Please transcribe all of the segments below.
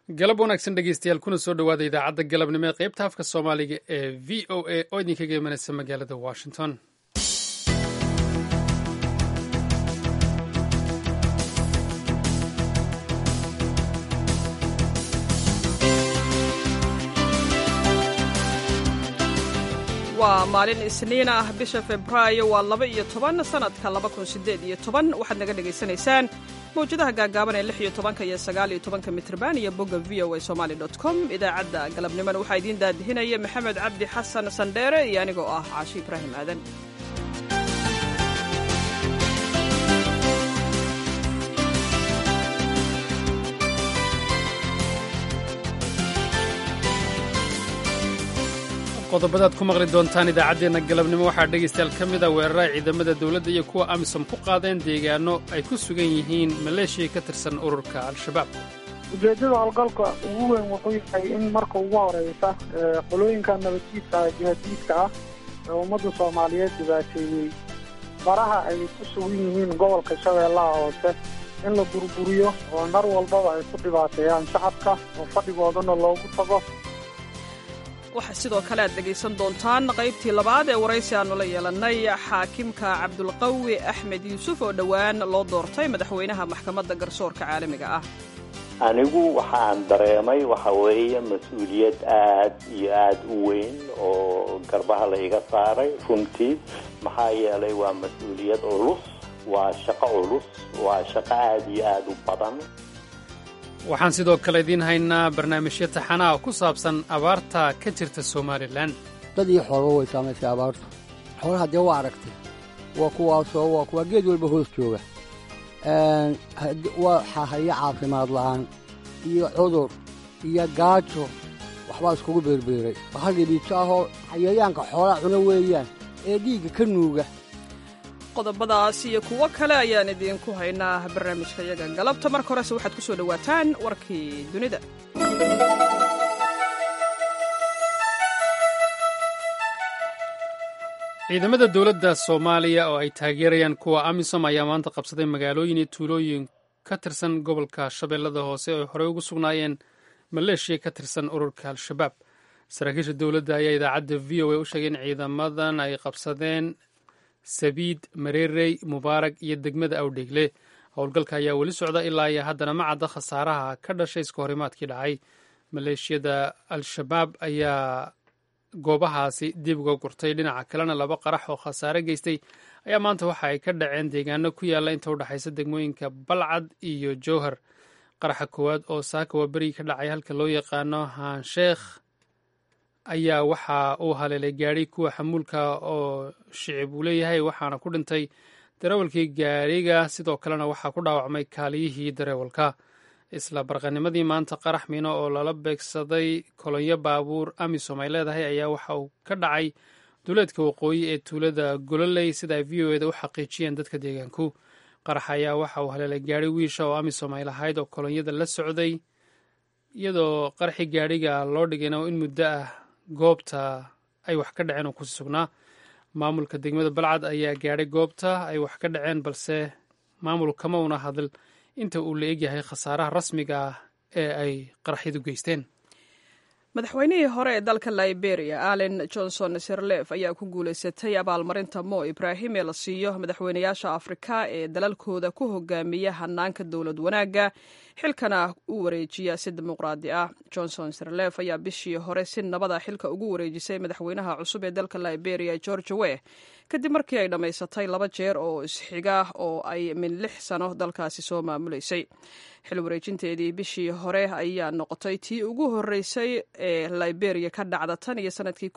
galab wanaagsan dhegeystayaal kuna soo dhowaada idaacadda galabnimo ee qaybta afka soomaaliga ee v o a oo idinkaga imanaysa magaalada washington waa maalin isniin ah bisha febraayo waa laba iyo toban sanadka laba kun sideed iyo toban waxaad naga dhegaysanaysaan mawjadaha gaagaaban ee lix iyo tobanka iyo sagaal iyo tobanka mitrban iyo bogga v o a somali dot com idaacadda galabnimona waxaa idiin daadihinaya maxamed cabdi xasan sandheere iyo anigoo ah caashi ibraahim aadan qodobadaad ku maqli doontaan idaacaddeenna galabnimo waxaa dhegaystayaal ka mid a weeraraha ciidamada dowladda iyo kuwa amisom ku qaadeen deegaano ay ku sugan yihiin maleeshiya ka tirsan ururka al-shabaab ujeeddada howlgalka ugu weyn wuxuu yahay in marka ugu horeysa qolooyinka nabadjiidka jihaadiidka ah ee ummadda soomaaliyeed dhibaateeyey faraha ay ku sugan yihiin gobolka shabeellaha hoose in la burburiyo oo nar walbaba ay ku dhibaateeyaan shacabka oo fadhigoodana loogu tago waxaa sidoo kale aad dhegaysan doontaan qaybtii labaad ee waraysi aannu la yeelannay xaakimka cabdulqawi axmed yuusuf oo dhowaan loo doortay madaxweynaha maxkamadda garsoorka caalamiga ah anigu waxaan dareemay waxa weeye mas-uuliyad aad iyo aad u weyn oo garbaha la iga saaray runtii maxaa yeelay waa mas-uuliyad culus waa shaqo culus waa shaqo aad iyo aad u badan waxaan sidoo kale idiin haynaa barnaamijyo taxanaa ku saabsan abaarta ka jirta somalilan dad iyo xoolba way saamaysay abaartu xoolaha dee waa aragtay waa kuwaasoo waa kuwaa geed walba hoos jooga waxaa haya caafimaad la'aan iyo cudur iyo gaajo waxbaa iskugu beerbeeray hal dhibiito ahoo xayayaanka xoolaha cuno weeyaan ee dhiigga ka nuuga qodobadaas iyo kuwo kale ayaan idiinku haynaa barnaamijka yaga galabta marka horese waxaad ku soo dhowaataan warkii dunida ciidamada dowladda soomaaliya oo ay taageerayaan kuwa amisom ayaa maanta qabsaday magaalooyin iyo tuulooyin ka tirsan gobolka shabeellada hoose oo horey ugu sugnaayeen maleeshiya ka tirsan ururka al-shabaab saraakiisha dowladda ayaa idaacadda v o a u sheegay in ciidamadan ay qabsadeen sabiid mareerey mubaarag iyo degmada awdheegle howlgalka ayaa weli socda ilaa iyo haddana ma cadda khasaaraha ka dhashay iska horimaadkii dhacay maleeshiyada al-shabaab ayaa goobahaasi dib uga gurtay dhinaca kalena laba qarax oo khasaare geystay ayaa maanta waxa ay ka dhaceen deegaano ku yaalla inta udhexaysa degmooyinka balcad iyo jowhar qaraxa koowaad oo saaka waa berigi ka dhacay halka loo yaqaano haansheekh ayaa waxa uu haleelay gaadhi kuwa xamuulka oo shicib uu leeyahay waxaana ku dhintay dareewalkii gaadhiga sidoo kalena waxaa ku dhaawacmay kaaliyihii dareewalka isla barqanimadii maanta qarax miino oo lala beegsaday kolonyo baabuur amisom ay leedahay ayaa waxa uu ka dhacay duleedka waqooyi ee tuulada gololey sida ay v o eda u xaqiijiyeen dadka deegaanku qarax ayaa waxa uu haleelay gaadhi wiisha oo amisom ay lahayd oo kolonyada la socday iyadoo qaraxii gaadhiga loo dhigayna in muddo ah goobta ay wax ka dhaceen oo kusi sugnaa maamulka degmada balcad ayaa gaadhay goobta ay wax ka dhaceen balse maamul kama una hadl inta uu la egyahay khasaaraha rasmiga ah ee ay qaraxyadu geysteen madaxweynihii hore ee dalka liberia allen johnson sirlef ayaa ku guulaysatay abaalmarinta mo ibraahim ee la siiyo madaxweynayaasha afrika ee dalalkooda ku hogaamiya hanaanka dowlad wanaagga xilkana u wareejiya si dimuqraadi ah johnson sirlef ayaa bishii hore si nabada xilka ugu wareejisay madaxweynaha cusub ee dalka liberia george we kadib markii ay dhammaysatay laba jeer oo isxiga oo ay min lix sano dalkaasi soo maamuleysay xil wareejinteedii bishii hore ayaa noqotay tii ugu horeysay ee liberia ka dhacda tan iyo sanadkii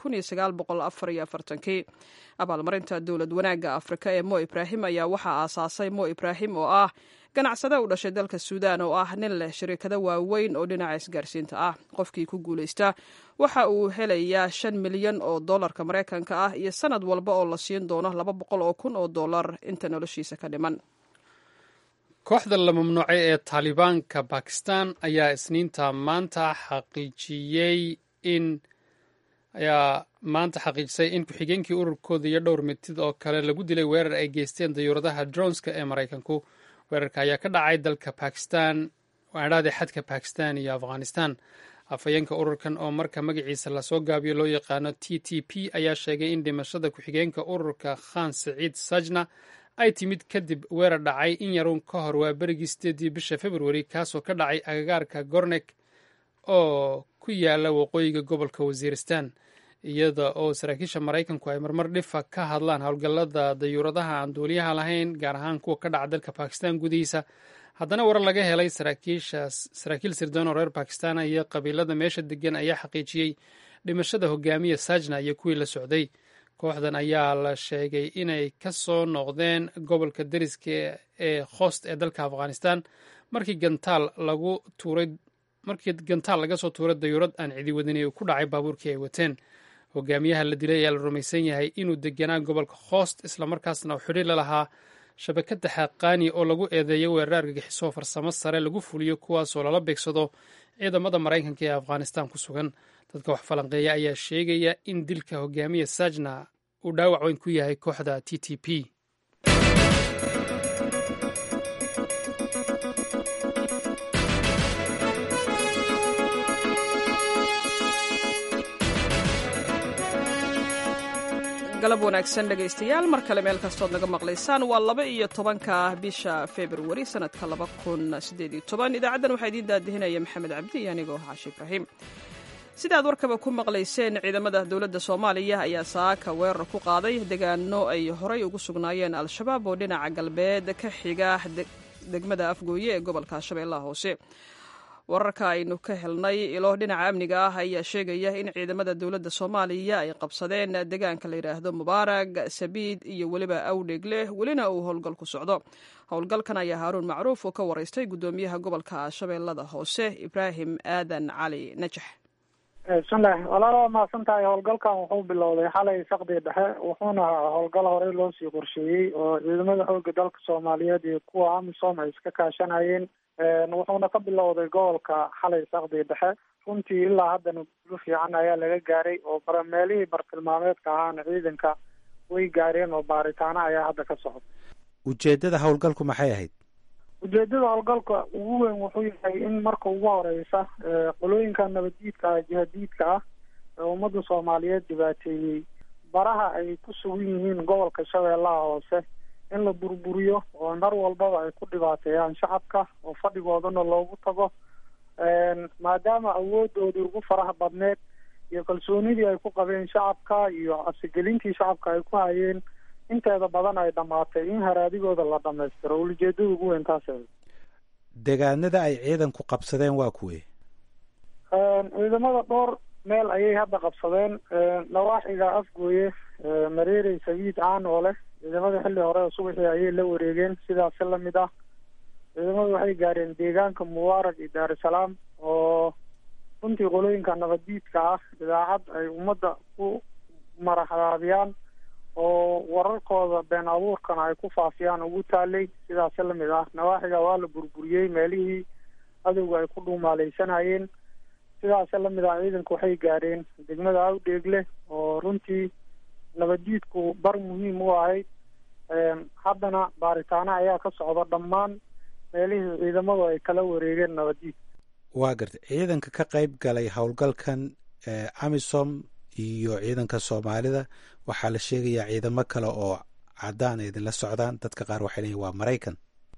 kii abaalmarinta dowlad wanaagga afrika ee mo ibraahim ayaa waxaa aasaasay mo ibraahim oo ah ganacsade u dhashay dalka suudaan oo ah nin leh shirikado waaweyn oo dhinaca isgaarsiinta ah qofkii ku guulaysta waxa uu helayaa shan milyan oo dollarka maraykanka ah iyo sanad walba oo la siin doono laba boqol oo kun oo dollar inta noloshiisa ka dhiman kooxda la mamnuucay ee taalibaanka bakistan ayaa isniinta maanta xaqiijiyey in ayaa maanta xaqiijisay in ku-xigeenkii ururkooda iyo dhowr mitid oo kale lagu dilay weerar ay geysteen dayuuradaha dronska ee maraykanku weerarka ayaa ka dhacay dalka bakistan waadhaada xadka bakistan iyo afghanistan afhayeenka ururkan oo marka magaciisa lasoo gaabiyo loo yaqaano t t p ayaa sheegay in dhimashada ku-xigeenka ururka khan saciid sajna ay timid kadib weerar dhacay in yaruun ka hor waa berigii sideedii bisha februari kaasoo ka dhacay agagaarka gornek oo ku yaala waqooyiga gobolka wasiiristan iyada oo saraakiisha maraykanku ay marmar dhifa ka hadlaan howlgallada dayuuradaha aan duuliyaha lahayn gaar ahaan kuwa ka dhaca dalka bakistan gudihiisa haddana warar laga helay saraakiil sirdoon oo reer bakistan iyo qabiilada meesha degan ayaa xaqiijiyey dhimashada hogaamiya sajna iyo kuwii la socday kooxdan ayaa la sheegay inay ka soo noqdeen gobolka deriska ee khost ee dalka afghanistan markii gantaal lagu tuuray markii gantaal laga soo tuuray dayuurad aan cidi wadini uu ku dhacay baabuurkii ay wateen hogaamiyaha la dilay ayaa la rumaysan yahay inuu deganaa gobolka khoost islamarkaasna uu xidhi la lahaa shabakadda xaqaani oo lagu eedeeyo weerar argagixiso farsamo sare lagu fuliyo kuwaasoo lala beegsado ciidamada maraykanka ee afghanistan ku sugan dadka wax falanqeeya ayaa sheegaya in dilka hogaamiya sajna uu dhaawac weyn ku yahay kooxda t t p galab wanaagsan dhegaystayaal mar kale meel kastood naga maqlaysaan waa laba iyo tobanka bisha februari sanadka laba kun sideed iyo toban idaacaddan waxaa idiin daadihinaya maxamed cabdi iyo anigoo xaashi ibraahim sida aad warkaba ku maqlayseen ciidamada dowladda soomaaliya ayaa saaka weerar ku qaaday degaano ay horay ugu sugnaayeen al-shabaab oo dhinaca galbeed ka xiga degmada afgooye ee gobolka shabeellaha hoose wararka aynu ka helnay ilo dhinaca amniga ah ayaa sheegaya in ciidamada dowladda soomaaliya ay qabsadeen deegaanka la yidhaahdo mubaarag sabiid iyo weliba awdhegle welina uu howlgal ku socdo howlgalkan ayaa haaruun macruuf uu ka waraystay guddoomiyaha gobolka shabeellada hoose ibraahim aadan cali najax bismillahi walaal waa mahadsan tahay howlgalkan wuxuu bilowday xalay saqdii dhexe wuxuuna howlgal horey loo sii qorsheeyey oo ciidamada xooga dalka soomaaliyeed iyo kuwa amisom ay iska kaashanayeen wuxuuna ka bilowday gobolka xalay saqdii dhexe runtii ilaa haddana gulo fiican ayaa laga gaaray oo bara meelihii bartilmaameedka ahaana ciidanka way gaareen oo baaritaano ayaa hadda ka socda ujeedada howlgalku maxay ahayd ujeedada howlgalka ugu weyn wuxuu yahay in marka ugu horeysa qolooyinka nabaddiidka ah jihadiidka ah ee ummadda soomaaliyeed dhibaateeyey baraha ay ku sugan yihiin gobolka shabeellaha hoose in la burburiyo oo mar walbaba ay ku dhibaateeyaan shacabka oo fadhigoodana loogu tago maadaama awoodoodii ugu faraha badneed iyo kalsoonidii ay ku qabeen shacabka iyo asigelintii shacabka ay ku hayeen inteeda badan ay dhammaatay in haraadigooda la dhamaystiro ulajeedada ugu weyn taas deegaanada ay ciidanku qabsadeen waa kuwe ciidamada dhowr meel ayay hadda qabsadeen nawaaxiga afgooye mareerey sabiid caan oo leh ciidamada xilli hore oo subaxii ayay la wareegeen sidaasi lamid ah ciidamadu waxay gaareen deegaanka mubaarag iyo daarusalaam oo runtii qolooyinka nabaddiidka ah idaacad ay ummadda ku maraxdaabiyaan oo wararkooda been abuurkana ay ku faafiyaan ugu taalay sidaasi lamid ah nawaaxiga waa la burburiyey meelihii adowga ay ku dhuumaaleysanayeen sidaasi lamid ah ciidanku waxay gaareen degmada awdheegle oo runtii nabaddiidku bar muhiim u ahayd haddana baaritaano ayaa ka socda dhammaan meelihii ciidamadu ay kala wareegeen nabaddiid waa gartay ciidanka ka qayb galay howlgalkan amisom iyo ciidanka soomaalida waxaa la sheegayaa ciidamo kale oo caddaan ay idinla socdaan dadka qaar waxay leeyiin waa maraykan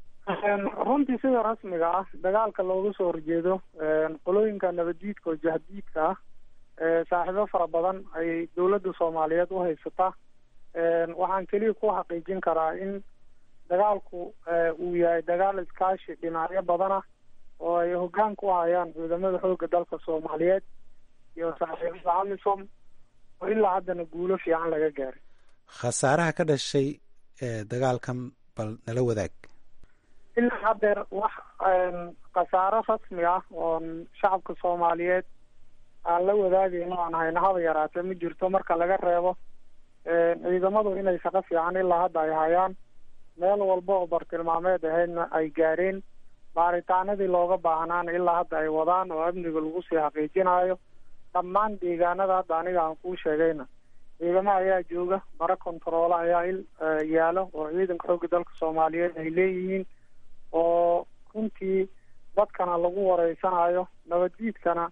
runtii sida rasmiga ah dagaalka looga soo horjeedo qolooyinka nabaddiidka oo jahdiidka ah saaxiibo fara badan ay dowladda soomaaliyeed u haysataa waxaan keliya ku xaqiijin karaa in dagaalku uu yahay dagaal iskaashi dhinacyo badan ah oo ay hoggaan ku hayaan ciidamada xoogga dalka soomaaliyeed iyo saaxiibada amisom oo ilaa haddana guulo fiican laga gaaray khasaaraha ka dhashay dagaalkan bal nala wadaag ilaa haddeer wax khasaaro rasmi ah oon shacabka soomaaliyeed aan la wadaagayno aan hayno haba yaraatee ma jirto marka laga reebo ciidamadu inay shaqo fiican ilaa hadda ay hayaan meel walba oo bartilmaameed ahaydna ay gaareen baaritaanadii looga baahnaana ilaa hadda ay wadaan oo amniga lagu sii xaqiijinayo dhammaan deegaanada hadda aniga aan kuu sheegayna ciidamo ayaa jooga bara kontaroola ayaa il yaalo oo ciidanka xoogga dalka soomaaliyeed ay leeyihiin oo runtii dadkana lagu wareysanayo nabaddiidkana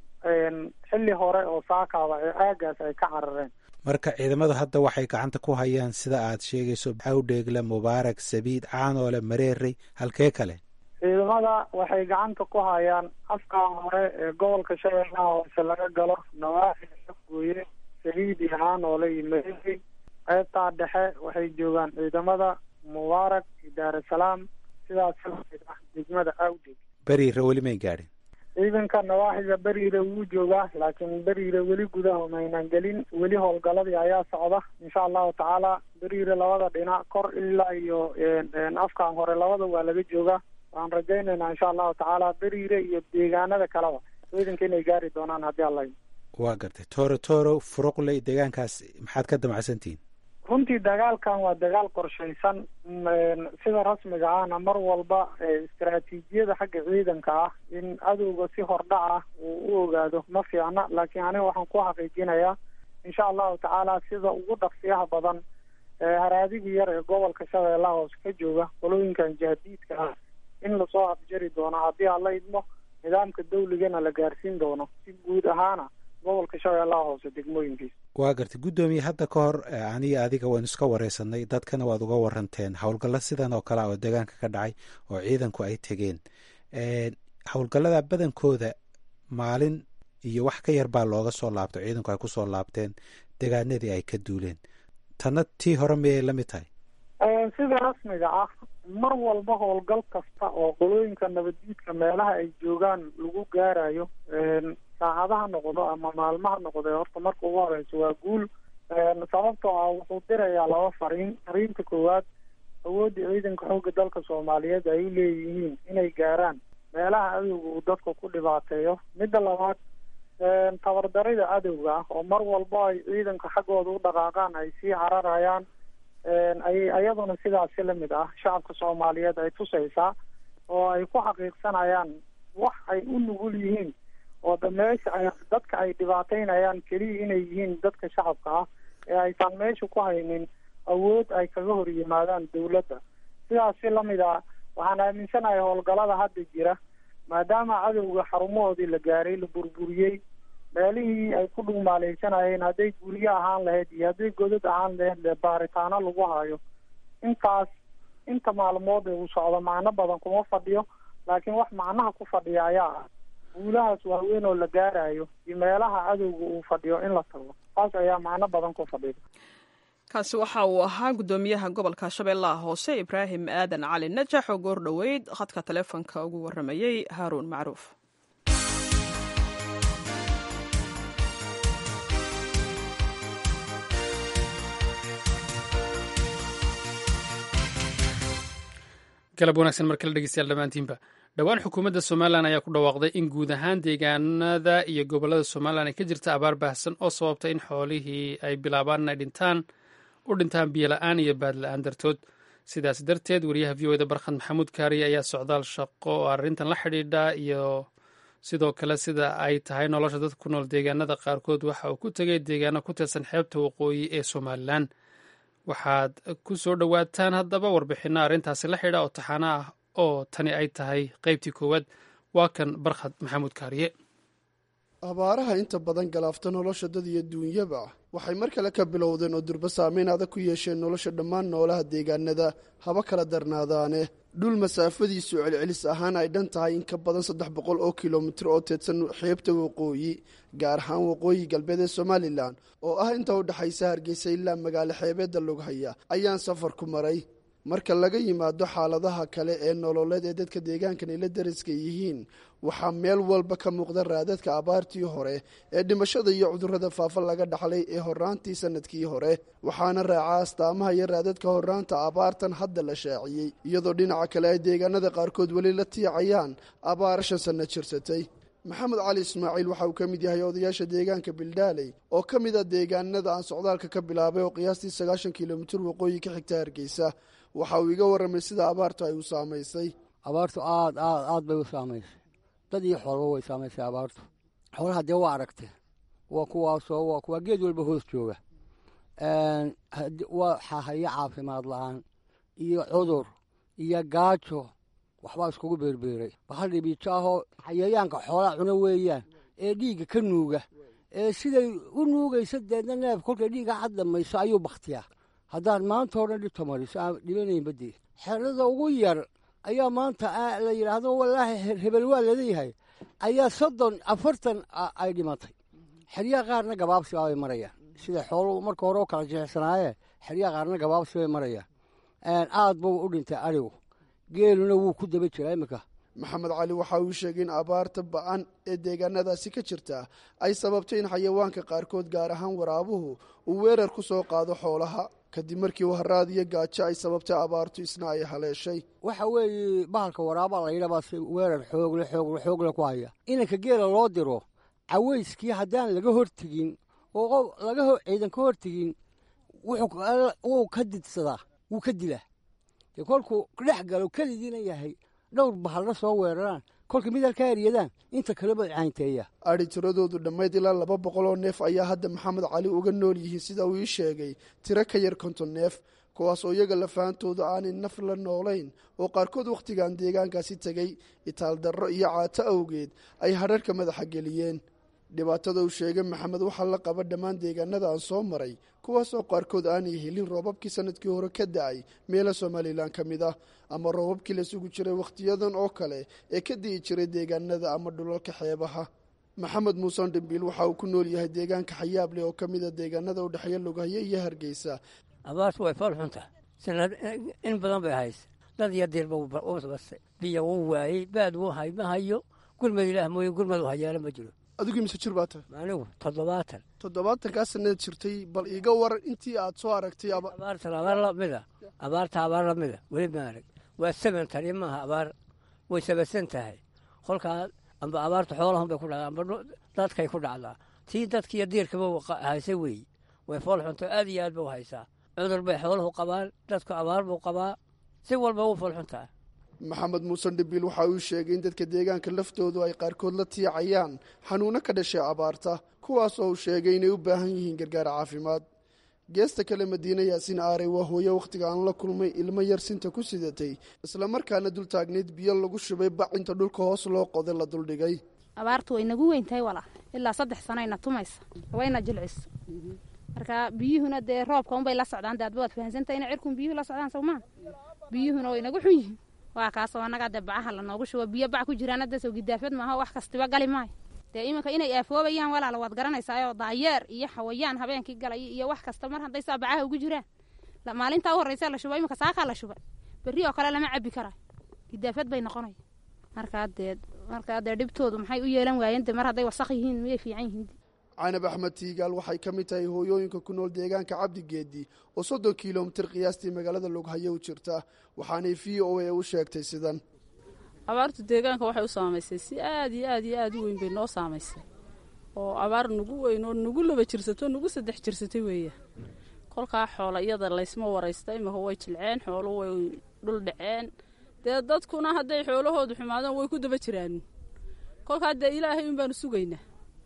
xilli hore oo saakaaba ee aagaas ay ka carareen marka ciidamadu hadda waxay gacanta ku hayaan sida aad sheegayso awdheegle mubaarak sabiid caanoole mareerey halkee kale ciidamada waxay gacanta ku hayaan afkaa hore ee gobolka shabeellaha hoose laga galo nawaaxi gooye sabiid iyo caanoole iyo mareerey qaybtaa dhexe waxay joogaan ciidamada mubaarak iyo daarusalaam sidaas lamid ah degmada awdheeg beriire weli may gaadhin ciidanka nawaaxiga beriire wuu joogaa laakiin beriire weli gudaha maynan gelin weli howlgaladii ayaa socda insha allahu tacaala beriire labada dhinac kor ilaa iyo afkaan hore labada waa laga joogaa waan rajaynaynaa insha allahu tacaala beriire iyo deegaanada kaleba ciidanka inay gaari doonaan haddii alla waa gartay tooro tooro furuqley deegaankaas maxaad ka damacsantihiin runtii dagaalkan waa dagaal qorshaysan sida rasmiga ahna mar walba istaraatiijiyada xagga ciidanka ah in cadowga si hordhac ah uu u ogaado ma fiicna laakiin aniga waxaan ku xaqiijinayaa insha allahu tacaala sida ugu dhaqsiyaha badan haraadigii yar ee gobolka shabeellaha hoose ka jooga qolooyinkan jahadiidka ah in lasoo afjari doono haddii aan la idmo nidaamka dawligana la gaarsiin doono si guud ahaana gobolka shabeellaha hoose degmooyinkiisa waa gartay guddoomiye hadda ka hor aniga adiga waynu iska wareysanay dadkana waad uga waranteen howlgallo sidan oo kale oo deegaanka ka dhacay oo ciidanku ay tegeen howlgallada badankooda maalin iyo wax ka yar baa looga soo laabtay ciidanku ay kusoo laabteen deegaanadii ay ka duuleen tanna tii hore miyay la mid tahay sida rasmiga ah mar walba howlgal kasta oo qolooyinka nabaddiidka meelaha ay joogaan lagu gaarayo saacadaha noqdo ama maalmaha noqdo horta marka ugu horeyso waa guul sababtoo ah wuxuu dirayaa laba fariin fariinta koowaad awoodda ciidanka xoogga dalka soomaaliyeed ay u leeyihiin inay gaaraan meelaha cadowga uu dadka ku dhibaateeyo midda labaad tabardarida cadowga ah oo mar walba ay ciidanka xaggooda u dhaqaaqaan ay sii cararayaan ayay ayaduna sidaasi lamid ah shacabka soomaaliyeed ay tusaysaa oo ay ku xaqiiqsanayaan wax ay u nugul yihiin oo da meesha ay dadka ay dhibaateynayaan keliya inay yihiin dadka shacabka ah ee aysan meesha ku haynin awood ay kaga hor yimaadaan dawladda sidaasi lamid ah waxaan aaminsanahay howlgalada hadda jira maadaama cadowga xarumahoodii la gaaray la burburiyey meelihii ay ku dhugmaaleysanayeen hadday guryo ahaan lahayd iyo hadday godad ahaan lahayd le baaritaano lagu hayo intaas inta maalmood ee uu socdo macno badan kuma fadhiyo laakiin wax macnaha ku fadhiya ayaa ah guulahaas waaweyn oo la gaarayo iyo meelaha cadowga uu fadhiyo in la tago taas ayaa macno badan ku fadhida kaasi waxa uu ahaa guddoomiyaha gobolka shabeellaha hoose ibraahim aadan cali najax oo goor dhoweyd khadka taleefonka ugu waramayey haaruun macruuf galab wanaagsan mar kale dhegeystayaal dhammaantiinba dhowaan xukuumadda somalilan ayaa ku dhawaaqday in guud ahaan deegaanada iyo gobollada somalilan ay ka jirta abaar baahsan oo sababta in xoolihii ay bilaabaan inay dhintaan u dhintaan biyola-aan iyo baadla-aan dartood sidaas darteed wariyaha v o eda barkhad maxamuud kaariye ayaa socdaal shaqo oo arrintan la xidhiidha iyo sidoo kale sida ay tahay nolosha dadka ku nool deegaanada qaarkood waxa uu ku tegay deegaano ku tirsan xeebta waqooyi ee somalilan waxaad ku soo dhowaataan haddaba warbixinno arrintaasi la xidha oo taxaano ah oo tani ay tahay qaybtii koowaad waa kan barkhad maxamuud kaariye abaaraha inta badan galaafta nolosha dad iyo duunyaba waxay mar kale ka bilowdeen oo durba saameyn adag ku yeesheen nolosha dhammaan noolaha deegaanada haba kala darnaadaane dhul masaafadiisu celcelis ahaan ay dhan tahay in ka badan saddex boqol oo kilomitir oo teedsan xeebta waqooyi gaar ahaan waqooyi galbeed ee somalilan oo ah inta u dhexaysa hargeysa ilaa magaalo xeebeedda loghaya ayaan safar ku maray marka laga yimaado xaaladaha kale ee nololeed ee dadka deegaankan ay la dariska yihiin waxaa meel walba ka muuqda raadadka abaartii hore ee dhimashada iyo cudurrada faafa laga dhaxlay ee horaantii sanadkii hore waxaana raaca astaamaha iyo raadadka horaanta abaartan hadda la shaaciyey iyadoo dhinaca kale ay deegaanada qaarkood weli la tiicayaan abaara shan sanno jirsatay maxamed cali ismaaciil waxa uu ka mid yahay odayaasha deegaanka bildaaley oo ka mid a deegaanada aan socdaalka ka bilaabay oo qiyaastii sagaashan kilomitir waqooyi ka xigta hargeysa waxa uu iga warramay sida abaartu ay u saamaysay abaartu aad aad aad bay u saamaysay dad iyo xoolba way saamaysay abaartu xoolaha dee waa aragtee waa kuwaasoo waa kuwaa geed walba hoos jooga waxaa haya caafimaad la-aan iyo cudur iyo gaajo waxbaa iskugu beerbeeray bahal dhibiito ahoo xayayaanka xoolaa cuna weeyaan ee dhiigga ka nuuga ee siday u nuugaysa deedna neef kolkay dhiigga cad dhamayso ayuu bakhtiyaa haddaan maanta oo dhan dhibta mariso aan dhibanayn badii xerada ugu yar ayaa maanta la yidhaahdo wallaahi hebel waa laleeyahay ayaa soddon afartan ay dhimatay xeryaha qaarna gabaabsi bay marayaan sida xooluhu marka hore u kala jexsanaayee xeryaha qaarna gabaabsi bay marayaan aad buu u dhintay arigu geeluna wuu ku daba jiraa iminka maxamed cali waxa uu sheegay in abaarta ba-an ee deegaanadaasi ka jirta ay sababtay in xayawaanka qaarkood gaar ahaan waraabuhu uu weerar ku soo qaado xoolaha kadib markii waharaad iyo gaajo ay sababtay abaartu isna ay haleeshay waxa weeye bahalka waraaba layidhabaa si weerar xoogle xoogle xoogle ku haya inanka geela loo diro cawayskii haddaan laga hortegin oo laga ciidan ka hortegin wuu ka didsadaa wuu ka dilaa dee kolkuu dhex galo keligiina yahay dhowr bahalla soo weeraraan kolka mid halkaa eryadaan inta kaleba caynteeya adhi tiradoodu dhammayd ilaa laba boqol oo neef ayaa hadda maxamed cali uga nool yihiin sida uu ii sheegay tiro ka yar konton neef kuwaas oo iyaga lafaantoodu aanay naf la noolayn oo qaarkood wakhtigan deegaankaasi tegey itaaldarro iyo caato awgeed ay hadharhka madaxa geliyeen dhibaatada uu sheegay maxamed waxaa la qaba dhammaan deegaanada aan soo maray kuwaasoo qaarkood aanay helin roobabkii sanadkii hore ka da-ay meelo somalilan ka mid ah ama roobabkii la sugu jiray wakhtiyadan oo kale ee ka di'i jiray deegaanada ama dhulalka xeebaha maxamed muuse dhimbiil waxa uu ku nool yahay deegaanka xayaableh oo ka mida deegaanada u dhexeeya lugahyo iyo hargeysa abaartu way fool xunta sanad in badan bay haysa dad iyo diirba u bastay biyo wuu waayey baad wuu hay ma hayo gurmad ilaah mooye gurmad u hayaala ma jiro adigu imise jir baa tahay anigu toddobaatan toddobaatankaa sanaad jirtay bal iiga waran intii aad soo aragtay abaartan abaar lamida abaarta abaar lamida weli ma arag waa saban tani maaha abaar way sabasan tahay kolkaa amba abaarta xoolahun bay ku dhacdaa amba dadkay ku dhacdaa tii dadkiiyo diirkaba haysa weeye way fool xunto aad iyo aad ba u haysaa cudur bay xooluhu qabaan dadku abaar buu qabaa si walba wuu fool xuntaa maxamed muuse dhibiil waxa uu sheegay in dadka deegaanka laftoodu ay qaarkood la tiicayaan xanuuno ka dhashay abaarta kuwaas oo uu sheegay inay u baahan yihiin gargaar caafimaad geesta kale madiine yaasiin aarey waa hooye wakhtiga aan la kulmay ilmo yar sinta ku sidatay islamarkaana dul taagnayd biyo lagu shubay bac inta dhulka hoos loo qoday la duldhigay abaartu way nagu weyn tahay walaa ilaa saddex sanayna tumaysa wayna jilcisa marka biyuhuna dee roobka unbay la socdaan daadba waad fahansantahay ina cirkun biyuhu la socdaan sawmaa biyuhuna way nagu xun yihiin waa kaasoo annagaa dee bacaha lanoogu shubo biyo bac ku jiraan hadda soo gidaafad maaha wax kastiba gali maayo dee iminka inay aafoobayaan walaala waad garanaysaayoo daayeer iyo xawayaan habeenkii galay iyo wax kasta mar hadday saa bacaha ugu jiraan maalintaa u horreysa la shuba iminka saakaa la shubay berri oo kale lama cabi karayo gidaafad bay noqonaya markaa dee markaa dee dhibtoodu maxay u yeelan waayeen dee mar hadday wasaq yihiin miyay fiican yihiin canab axmed tiigaal waxay ka mid tahay hooyooyinka ku nool deegaanka cabdigeedi oo soddon kilomitir qiyaastii magaalada loghayo u jirta waxaanay v o a u sheegtay sidan abaartu deegaanka waxay u saamaysay si aad iyo aad iyo aad u weyn bay noo saamaysay oo abaar nagu weyn oo nagu laba jirsato nagu saddex jirsatay weeya kolkaa xoola iyada laysma waraysta imika way jilceen xoolo way dhul dhaceen dee dadkuna hadday xoolahoodu xumaadaan way ku daba jiraan kolkaa dee ilaahay un baanu sugaynaa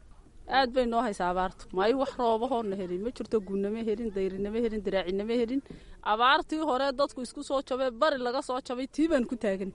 aad bay noo haysaa abaartu maayo wax roobahoona helin ma jirto gunnama helin dayrinama helin daraacinama helin abaartii hore dadku isku soo jabay bari laga soo jabay tii baan ku taagan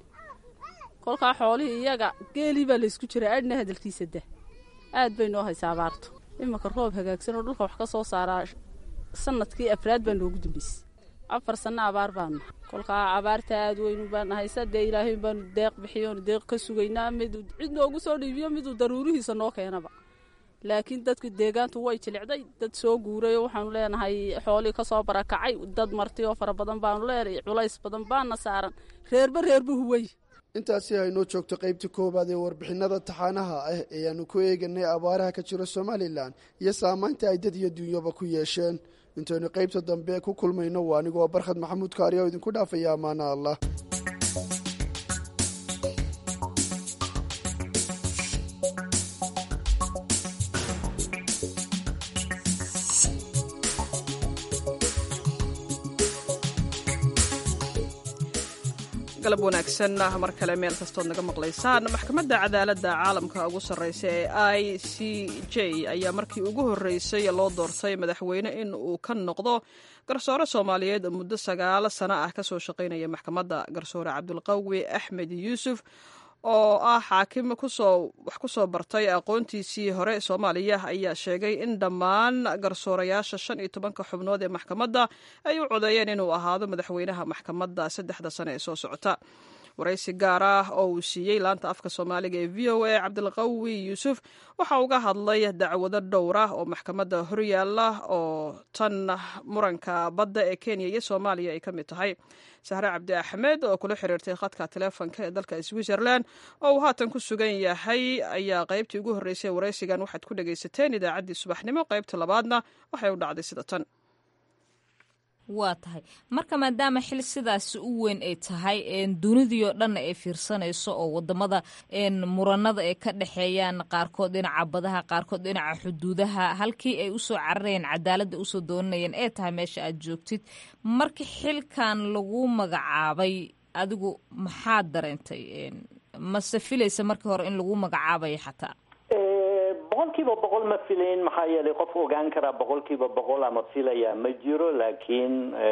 kolkaa xoolihii iyaga geelii baa laysku jiraa adhna hadalkiisa da aad bay noo haysaa abaartu iminka roob hagaagsan oo dhulka wax ka soo saaraa sanadkii afraad baa noogu dambeysay afar sanno abaar baanu kolkaa abaarta aad weynu baan haysa dee ilaahay baanu deeq bixiyoonu deeq ka sugaynaa miduu cid noogu soo dhiibiyo miduu daruurihiisa noo keenaba laakiin dadku deegaantu way jilicday dad soo guuray waxaanu leenahay xoolii kasoo barakacay dad marti oo fara badan baanu leenahay culays badan baana saaran reerba reerba huway intaasi aynoo joogto qaybta koowaad ee warbixinada taxaanaha ah ee aanu ku eeganay abaaraha ka jira somalilan iyo saamaynta ay dad iyo dunyaba ku yeesheen intaynu qaybta dambe ku kulmayno waa anigoo barkhad maxamuud kaari oo idinku dhaafaya ammaana allah galab wanaagsan mar kale meel kastood naga maqlaysaan maxkamadda cadaaladda caalamka ugu sarreysa ee i c j ayaa markii ugu horreysay loo doortay madaxweyne in uu ka noqdo garsoore soomaaliyeed oo muddo sagaalo sano ah kasoo shaqaynaya maxkamadda garsoore cabdulqawi axmed yuusuf oo ah xaakim kusoo wax ku soo bartay aqoontiisii hore soomaaliya ayaa sheegay in dhammaan garsoorayaasha shan iyo tobanka xubnood ee maxkamadda ay u codeeyeen inuu ahaado madaxweynaha maxkamadda saddexda sane ee soo socota waraysi gaar ah oo uu siiyey laanta afka soomaaliga ee v o a cabdilqawi yuusuf waxa uga hadlay dacwado dhowr ah oo maxkamadda horyaala oo tan muranka badda ee kenya iyo soomaaliya ay ka mid tahay sahre cabdi axmed oo kula xiriirtay khadka taleefonka ee dalka switzerland oo uu haatan ku sugan yahay ayaa qaybtii ugu horreysay waraysigan waxaad ku dhagaysateen idaacaddii subaxnimo qaybta labaadna waxay u dhacday sida tan waa tahay marka maadaama xil sidaasi u weyn ay tahay dunidii oo dhanna ay fiirsanayso oo wadamada muranada ay ka dhexeeyaan qaarkood dhinaca badaha qaarkood dhinaca xuduudaha halkii ay usoo cararayeen cadaaladda usoo doonanayeen ee tahay meesha aad joogtid marka xilkan lagu magacaabay adigu maxaad dareentay mase filaysa markii hore in lagu magacaabayo xataa boqol kiiba boqol ma filayn maxaa yeelay qof ogaan karaa boqol kiiba boqol ama filaya ma jiro laakiin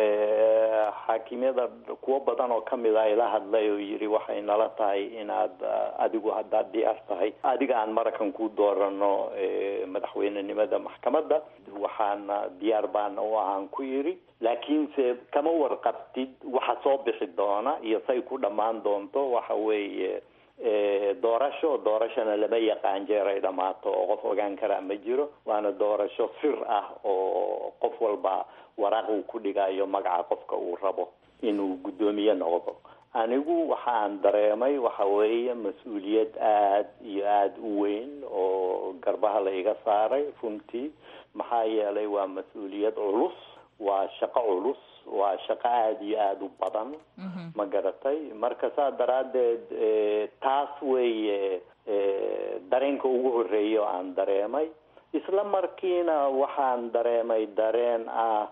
xaakimyada kuwo badan oo kamid a ila hadlay oo yidhi waxay nala tahay inaad adigu haddaad diyaar tahay adiga aan marakan ku doorano madaxweynenimada maxkamadda waxaana diyaar baana u ahaan ku yidhi laakiinse kama warqabtid waxa soo bixi doona iyo say ku dhammaan doonto waxa weeye doorasho doorashona lama yaqaan jeer ay dhammaato oo qof ogaan karaa ma jiro waana doorasho sir ah oo qof walba waraaq uu ku dhigayo magaca qofka uu rabo inuu guddoomiye noqdo anigu waxaan dareemay waxa weeye mas-uuliyad aada iyo aada u weyn oo garbaha la iga saaray runtii maxaa yeelay waa mas-uuliyad culus waa shaqo culus waa shaqo aada iyo aada u badan ma garatay marka saa daraaddeed taas weeye dareenka ugu horreeya oo aan dareemay isla markiina waxaan dareemay dareen ah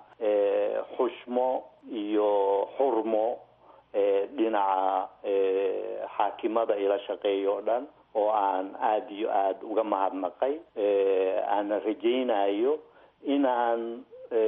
xushmo iyo xurmo dhinaca xaakimada ila shaqeeya oo dhan oo aan aada iyo aada uga mahadnaqay aana rajaynayo inaan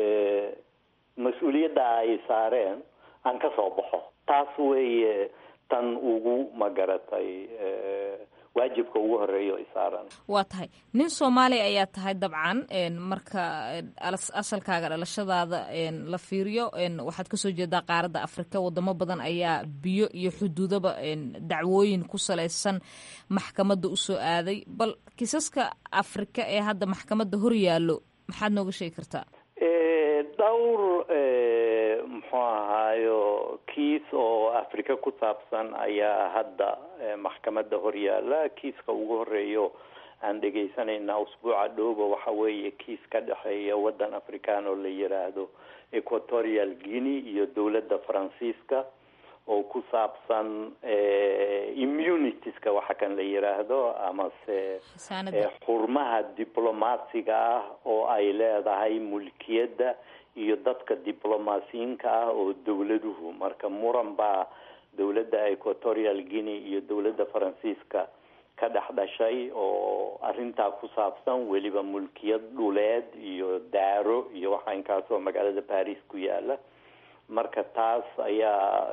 mas-uuliyadda ay saareen aan ka soo baxo taas weeye tan ugu magaratay waajibka ugu horeeya ay saaran waa tahay nin soomaaliya ayaa tahay dabcan marka asalkaaga dhalashadaada la fiiriyo waxaad kasoo jeedaa qaaradda afrika wadamo badan ayaa biyo iyo xuduudaba dacwooyin ku salaysan maxkamadda usoo aaday bal kiisaska afrika ee hadda maxkamadda hor yaallo maxaad nooga sheegi kartaa dhowr muxuu ahaayo kiis oo africa ku saabsan ayaa hadda maxkamadda horyaala kiiska ugu horeeyo aan dhegaysanayna usbuuca dhowba waxa weeye kiis ka dhexeeya waddan african oo la yiraahdo equatorial guinea iyo dowladda faransiiska oo ku saabsan immunitiska waxa kan la yiraahdo amase xurmaha diblomaasiga ah oo ay leedahay mulkiyadda iyo dadka diblomaasiyiinka ah oo dowladuhu marka muran baa dowladda equatorial guinea iyo dowladda faransiiska ka dhex dhashay oo arrintaa ku saabsan weliba mulkiyad dhuleed iyo daaro iyo waxa inkaasoo magaalada paris ku yaala marka taas ayaa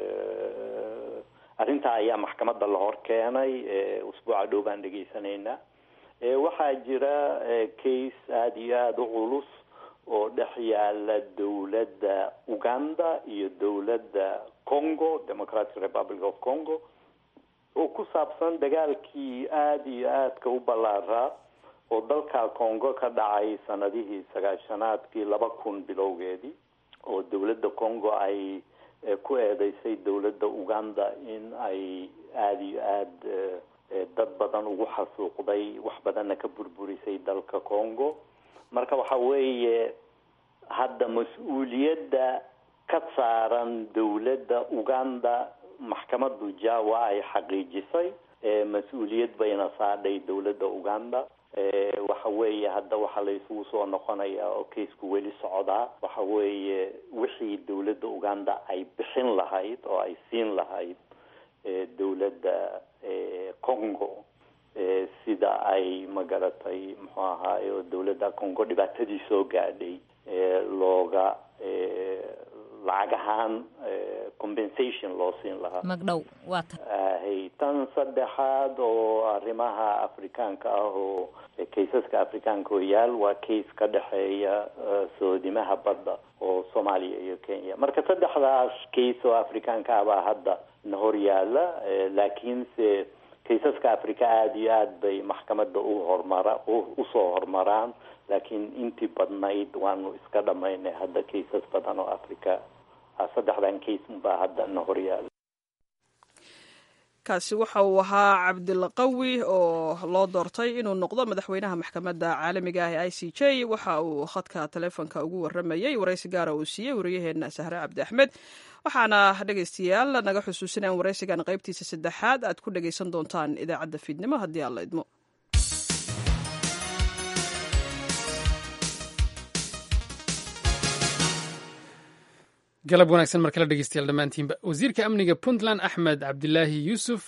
arrintaa ayaa maxkamadda la hor keenay usbuuca dhow baan dhegaysanaynaa waxaa jira case aada iyo aada u culus oo dhex yaala dowladda uganda iyo dowladda congo democratic republic of congo oo ku saabsan dagaalkii aada iyo aadka u ballaaraa oo dalka congo ka dhacay sanadihii sagaashanaadkii laba kun bilowgeedii oo dowladda congo ay ku eedeysay dowladda uganda in ay aada iyo aada dad badan ugu xasuuqday wax badanna ka burburisay dalka congo marka waxa weeye hadda mas-uuliyadda ka saaran dowladda uganda maxkamaddu jawa ay xaqiijisay mas-uuliyad bayna saadhay dowladda uganda waxa weeye hadda waxaa la isugu soo noqonayaa oo kaysku weli socdaa waxa weeye wixii dowladda uganda ay bixin lahayd oo ay siin lahayd dowladda congo sida ay magaratay muxuu ahaaye dowladda congo dhibaatadii soo gaadhay looga lacag ahaan compensation loo siin lahaa magdhow waa ta hay tan saddexaad oo arrimaha afrikaanka ah oo kaysaska afrikaanka oo yaal waa case ka dhexeeya soodimaha badda oo soomaaliya iyo kenya marka saddexdaas case oo afrikaanka ah baa hadda na hor yaala laakiinse kaysaska africa aada iyo aad bay maxkamadda u hormara usoo hormaraan laakiin intii badnayd waanu iska dhamaynay hadda kaysas badan oo africa saddexdan case unbaa hadda na horyaala kaasi waxa uu ahaa cabdilqawi oo loo doortay inuu noqdo madaxweynaha maxkamadda caalamiga ah ee i c j waxa uu khadka taleefonka ugu waramayey waraysi gaara uu siiyey wariyaheenna sahre cabdi axmed waxaana dhegaystayaal naga xusuusinaan waraysigan qaybtiisa saddexaad aad ku dhegaysan doontaan idaacadda fiidnimo haddii aan la idmo galab wanaagsan mar kale dhegeystayaal dhammaantiinba wasiirka amniga puntland axmed cabdilaahi yuusuf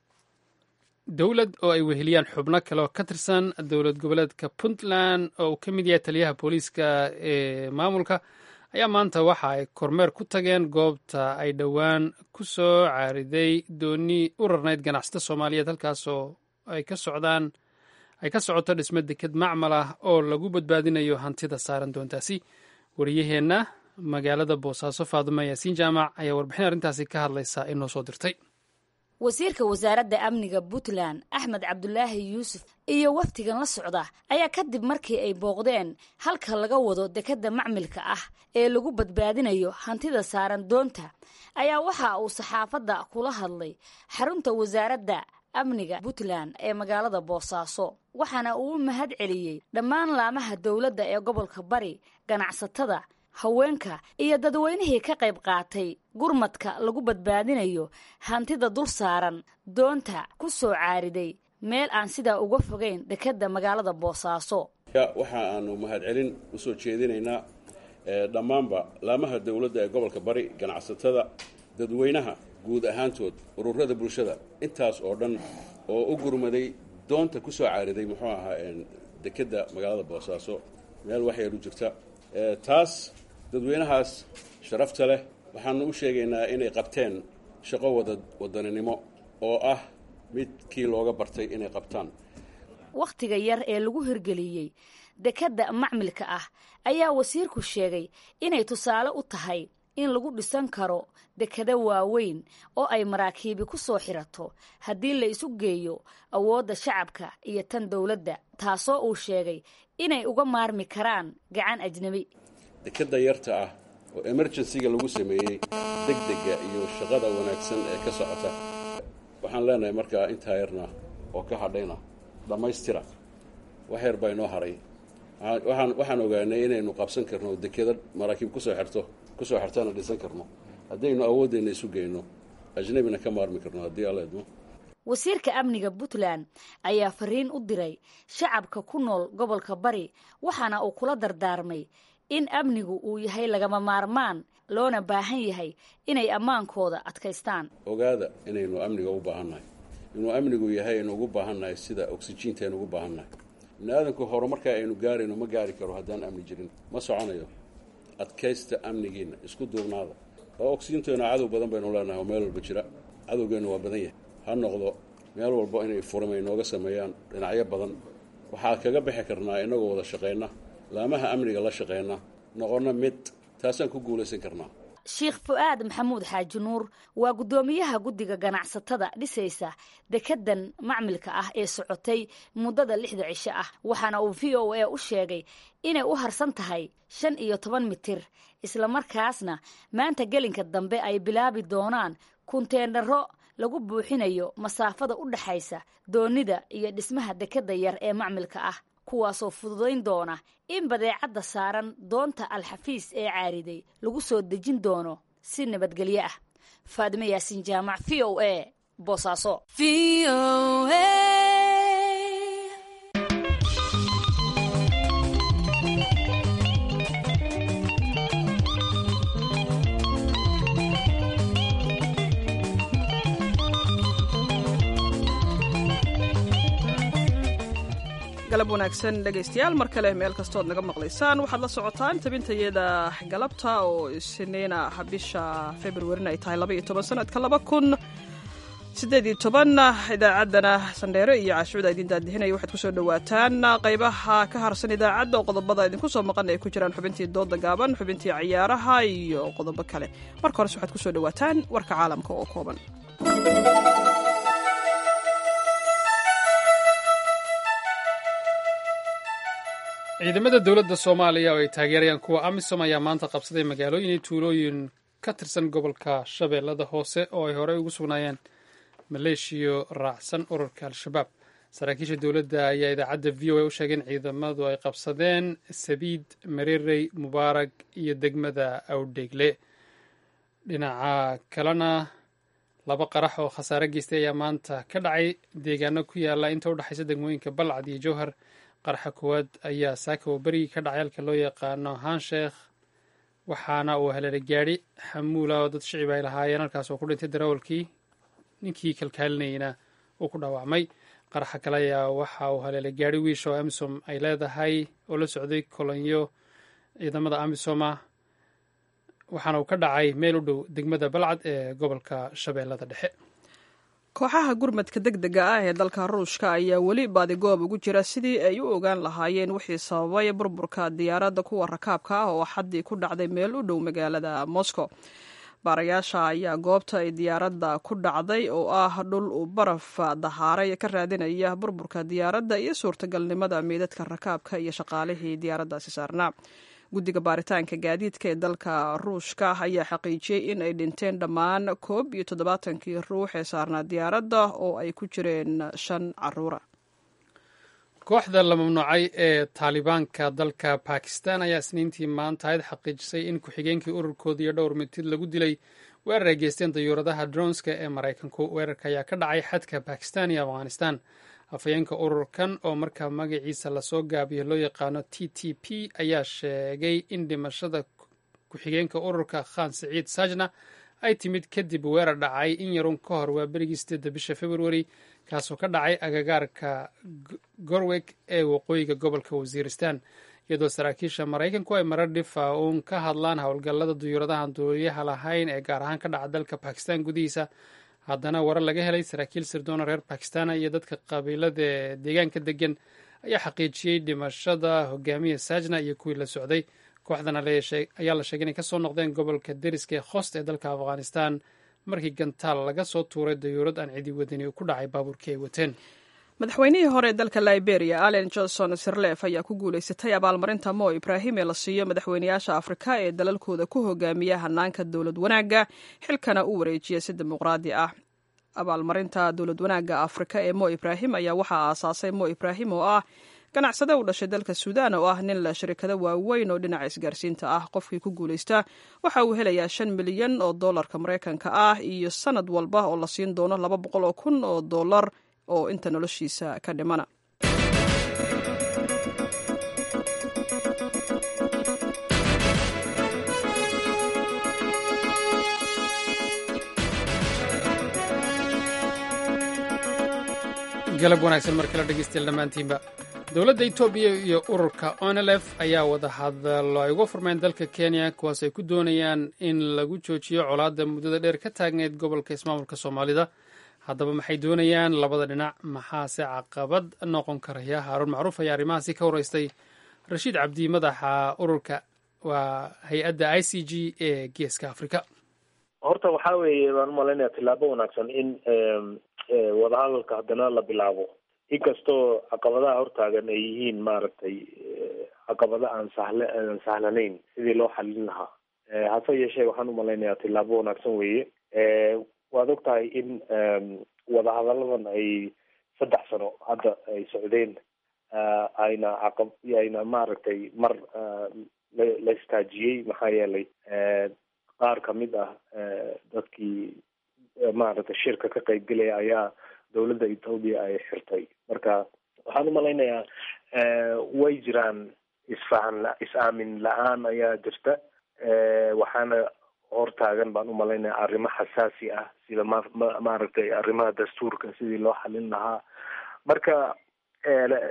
dowlad oo ay weheliyaan xubno kale oo ka tirsan dowlad goboleedka puntland oo uu ka mid yahay taliyaha booliiska ee maamulka ayaa maanta waxa ay kormeer ku tageen goobta ay dhowaan ku soo caariday dooni u rarnayd ganacsata soomaaliyeed halkaasoo ay ka socdaan ay ka socoto dhismo deked macmal ah oo lagu badbaadinayo hantida saaran doontaasi wariyaheenna magaalada boosaaso faadumo yaasiin jaamac ayaa warbixin arrintaasi ka hadlaysa inoo soo dirtay wasiirka wasaaradda amniga puntland axmed cabdulaahi yuusuf iyo wafdigan la socda ayaa kadib markii ay booqdeen halka laga wado dekedda macmilka ah ee lagu badbaadinayo hantida saaran doonta ayaa waxa uu saxaafadda kula hadlay xarunta wasaaradda amniga puntland ee magaalada boosaaso waxaana uu u mahad celiyey dhammaan laamaha dowladda ee gobolka bari ganacsatada haweenka iyo dadweynihii ka qayb qaatay gurmadka lagu badbaadinayo hantida dul saaran doonta ku soo caariday meel aan sidaa uga fogeyn dekedda magaalada boosaaso waxa aanu mahadcelin u soo jeedinaynaa dhammaanba laamaha dowladda ee gobolka bari ganacsatada dadweynaha guud ahaantood ururada bulshada intaas oo dhan oo u gurmaday doonta ku soo caariday muxuu ahaa dekedda magaalada boosaaso meel waxyar u jirta taas dadweynahaas sharafta leh waxaanu u sheegaynaa inay qabteen shaqo wada wadaninimo oo ah midkii looga bartay inay qabtaan wakhtiga yar ee lagu hirgeliyey dekedda macmilka ah ayaa wasiirku sheegay inay tusaale u tahay in lagu dhisan karo dekado waaweyn oo ay maraakiibi ku soo xirato haddii la isu geeyo awoodda shacabka iyo tan dowladda taasoo uu sheegay inay uga maarmi karaan gacan ajnebi dekadda yarta ah oo emerjensiga lagu sameeyey degdega iyo shaqada wanaagsan ee ka socota waxaan leenahay markaa intaa yarna oo ka hadhayna dhammaystira wax yar baa inoo haray waxaan waxaan ogaanay inaynu qabsan karno dekeda maraakiib kusoo xirto kusoo xirtana dhisan karno haddaynu awooddeena isu geyno ajnabina ka maarmi karno haddii alla idmo wasiirka amniga puntland ayaa fariin u diray shacabka ku nool gobolka bari waxaana uu kula dardaarmay in amnigu uu yahay lagama maarmaan loona baahan yahay inay ammaankooda adkaystaan ogaada inaynu amniga u baahannahay inuu amnigu yahay aynu ugu baahannahay sida oksijiinta aynu ugu baahannahay bini aadanku horumarkaa aynu gaarayno ma gaari karo haddaan amni jirin ma soconayo adkaysta amnigiina isku duubnaada oo oksijiinteena cadow badan baynu leenahay oo meel walba jira cadowgeennu waa badan yahay ha noqdo meel walba inay furimay nooga sameeyaan dhinacyo badan waxaa kaga bixi karnaa inagoo wada shaqayna laamaha amniga la shaqeyna noqonna mid taasaan ku guulaysan karnaa sheekh fu-aad maxamuud xaaji nuur waa guddoomiyaha guddiga ganacsatada dhisaysa dekedan macmilka ah ee socotay muddada lixda cisho ah waxaana uu v o a u sheegay inay u harsan tahay shan iyo toban mitir islamarkaasna maanta gelinka dambe ay bilaabi doonaan kunteendharo lagu buuxinayo masaafada u dhexaysa doonida iyo dhismaha dekeda yar ee macmilka ah kuwaasoo fududayn doona in badeecadda saaran doonta alxafiis ee caariday lagu soo dejin doono si nabadgelyo ah faadime yaasiin jaamac v o a boosaaso galab wanaagsan dhegaystayaal mar kale meel kastood naga maqlaysaan waxaad la socotaan tabintayada galabta oo isniina bisha februarin ay tahay labaiyo toban sanadka laba kun sideed iyo toban idaacaddana sandheere iyo caashuuda idin daadihinaya waxaad kusoo dhowaataan qaybaha ka harsan idaacadda oo qodobada idinku soo maqan ay ku jiraan xubintii dooda gaaban xubintii ciyaaraha iyo qodobo kale marka hores waxaad kusoo dhowaataan warka caalamka oo kooban ciidamada dowladda soomaaliya oo ay taageerayaan kuwa amisom ayaa maanta qabsaday magaalooyin iyo tuulooyin ka tirsan gobolka shabeellada hoose oo ay horey ugu sugnaayeen maleeshiyo raacsan ururka al-shabaab saraakiisha dowladda ayaa idaacadda v o a u sheegay in ciidamadu ay qabsadeen sabiid marirey mubaarag iyo degmada awdheegle dhinaca kalena laba qarax oo khasaare geystay ayaa maanta ka dhacay deegaano ku yaala inta u dhexaysa degmooyinka balcad iyo jowhar qaraxa koowaad ayaa saaka oo berigii ka dhacay halka loo yaqaano hansheekh waxaana uu haleelay gaadhi xamuula oo dad shicib ay lahaayeen halkaas oo ku dhintay darawalkii ninkii kalkaalinayna uu ku dhaawacmay qaraxa kale ayaa waxa uu haleelay gaadhi wiish oo amisom ay leedahay oo la socday kolonyo ciidamada amisoma waxaana uu ka dhacay meel u dhow degmada balcad ee gobolka shabeellada dhexe kooxaha gurmadka deg dega ah ee dalka ruushka ayaa weli baadigoob ugu jira sidii ay u ogaan lahaayeen wixii sababay burburka diyaaradda kuwa rakaabka ah oo xaddii ku dhacday meel u dhow magaalada moscow baarayaasha ayaa goobta ay diyaaradda ku dhacday oo ah dhul uu baraf dahaaray ka raadinaya burburka diyaaradda iyo suurtagalnimada meydadka rakaabka iyo shaqaalihii diyaaraddaasi saarnaa guddiga baaritaanka gaadiidka ee dalka ruushka ayaa xaqiijiyey in ay dhinteen dhammaan koob iyo toddobaatankii ruux ee saarnaa diyaaradda oo ay ku jireen shan caruura kooxda la mamnuucay ee taalibaanka dalka bakistan ayaa isniintii maanta ayd xaqiijisay in ku-xigeenkii ururkooda iyo dhowr mitid lagu dilay weerar ay geysteen dayuuradaha dronska ee maraykanku weerarka ayaa ka dhacay xadka bakistan iyo afghanistan afhayeenka ururkan oo markaa magaciisa lasoo gaabiyo loo yaqaano t t p ayaa sheegay in dhimashada ku-xigeenka ururka khan siciid sajna ay timid kadib weerar dhacay in yarun ka hor waa berigii sideedda bisha februari kaasoo ka dhacay agagaarka gorweg ee waqooyiga gobolka wasiiristan iyadoo saraakiisha maraykanku ay marar dhifa uun ka hadlaan howlgallada duyuuradahan duuliyaha lahayn ee gaar ahaan ka dhaca dalka bakistan gudihiisa haddana warar laga helay saraakiil sirdoona reer bakistana iyo dadka qabiilada deegaanka degan ayaa xaqiijiyey dhimashada hogaamiya sajna iyo kuwii la socday kooxdan ayaa la sheegay inay kasoo noqdeen gobolka deriska ee khost ee dalka afghanistan markii gantaal laga soo tuuray dayuurad aan cidi wadani ku dhacay baabuurkii ay wateen madaxweynihii hore ee dalka liberia allen johnson sirlef ayaa ku guulaysatay abaalmarinta mo ibraahim ee la siiyo madaxweynayaasha afrika ee dalalkooda ku hogaamiya hanaanka dowlad wanaagga xilkana u wareejiya si dimuqraadi ah abaalmarinta dowlad wanaagga afrika ee mo ibraahim ayaa waxaa aasaasay mo ibraahim oo ah ganacsade u dhashay dalka suudaan oo ah nin la shirikado waaweyn oo dhinaca isgaarsiinta ah qofkii ku guulaysta waxa uu helayaa shan milyan oo dollarka maraykanka ah iyo sanad walba oo la siin doono laba boqol oo kun oo dollar oo inta noloshiisa ka dhimana galab wanaagsan mar kale dhegeystayaal dhammaantiinba dowladda etoobiya iyo ururka onelef ayaa wada hadallo ay uga furmeen dalka kenya kuwaas ay ku doonayaan in lagu joojiyo colaadda muddada dheer ka taagneyd gobolka ismaamulka soomaalida haddaba maxay doonayaan labada dhinac maxaase caqabad noqon karaya haaruun macruuf ayaa arrimahaasi ka horeystay rashiid cabdi madaxa ururka waa hay-adda i c g ee geeska africa horta waxaa weeye baan umalaynaya tillaabo wanaagsan in wadahadalka haddana la bilaabo inkastoo caqabadaha hortaagan ay yihiin maaragtay caqabada aan sahle aan sahlanayn sidii loo xalin lahaa hase yeeshee waxaan umalaynayaa tillaabo wanaagsan weeye waad og tahay in wadahadaladan ay saddex sano hadda ay socdeen ayna caqab ayna maaragtay mar la istaajiyey maxaa yeelay qaar kamid ah dadkii maaragtay shirka ka qaybgelaya ayaa dowladda ethoobia ay xirtay marka waxaan umalaynayaa way jiraan isfahan is-aamin la-aan ayaa jirta waxaana hortaagan baan umalaynaya arrimo xasaasi ah sida ma maaragtay arrimaha dastuurka sidii loo xalin lahaa marka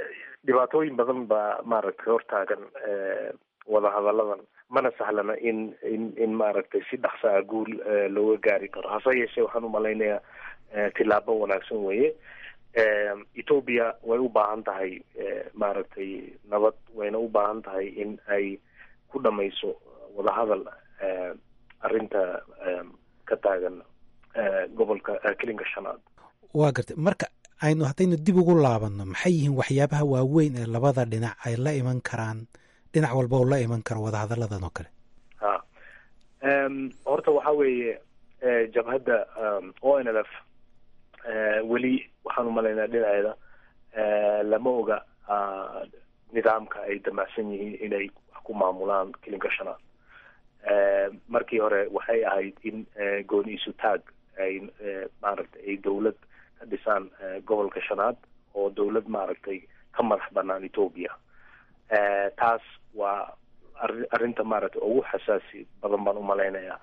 dhibaatooyin badan baa maaragtay hortaagan wadahadalladan mana sahlana in in in maaragtay si dhaqsa a guul looga gaari karo hase yeeshee waxaan umalaynayaa tilaabo wanaagsan weeye ethoobia way u baahan tahay maaragtay nabad wayna u baahan tahay in ay ku dhamayso wadahadal arrinta ka taagan gobolka kelinka shanaad waa gartay marka aynu haddaynu dib ugu laabanno maxay yihiin waxyaabaha waaweyn ee labada dhinac ay la iman karaan dhinac walba oo la iman karo wadahadalladan oo kale ha horta waxa weeye jabhadda o n l f weli waxaan umalaynaa dhinaceeda lama oga nidaamka ay damacsan yihiin inay wax ku maamulaan kelinka shanaad markii hore waxay ahayd in gooni isu taag ay maaragtay ay dawlad ka dhisaan gobolka shanaad oo dawlad maaragtay ka madax banaan ethoobia taas waa ari arrinta maaragtay ugu xasaasi badan baan umalaynayaa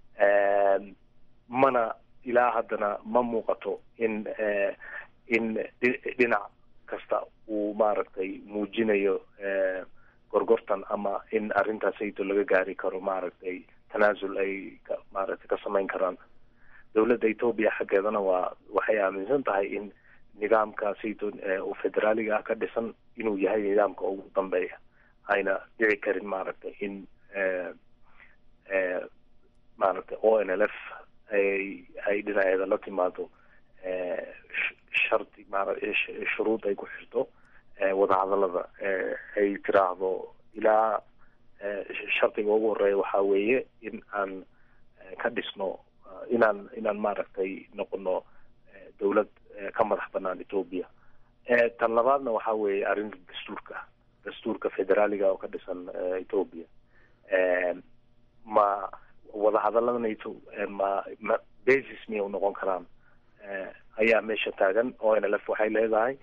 mana ilaa haddana ma muuqato in in dhinac kasta uu maaragtay muujinayo gorgortan ama in arrintaasayto laga gaari karo maaragtay tanaasul ay ka maaragtay ka samayn karaan dawladda ethoobia xaggeedana waa waxay aaminsan tahay in nidaamkaasayto oo federaaliga ah ka dhisan inuu yahay nidaamka ugu dambeeya ayna dhici karin maaragtay in maaragtay o n l f ay ay dhinaceeda la timaado shardi maara shuruud ay ku xirto wadahadallada ay tiraahdo ilaa shardiga ugu horeeya waxaa weeye in aan ka dhisno inaan inaan maaragtay noqono dawlad ka madax banaan ethoobia tan labaadna waxaa weeye arrinta dastuurka dastuurka federaaliga oo ka dhisan ethoobia ma wadahadalladanayto ma ma basis miyay unoqon karaan ayaa meesha taagan o n l f waxay leedahay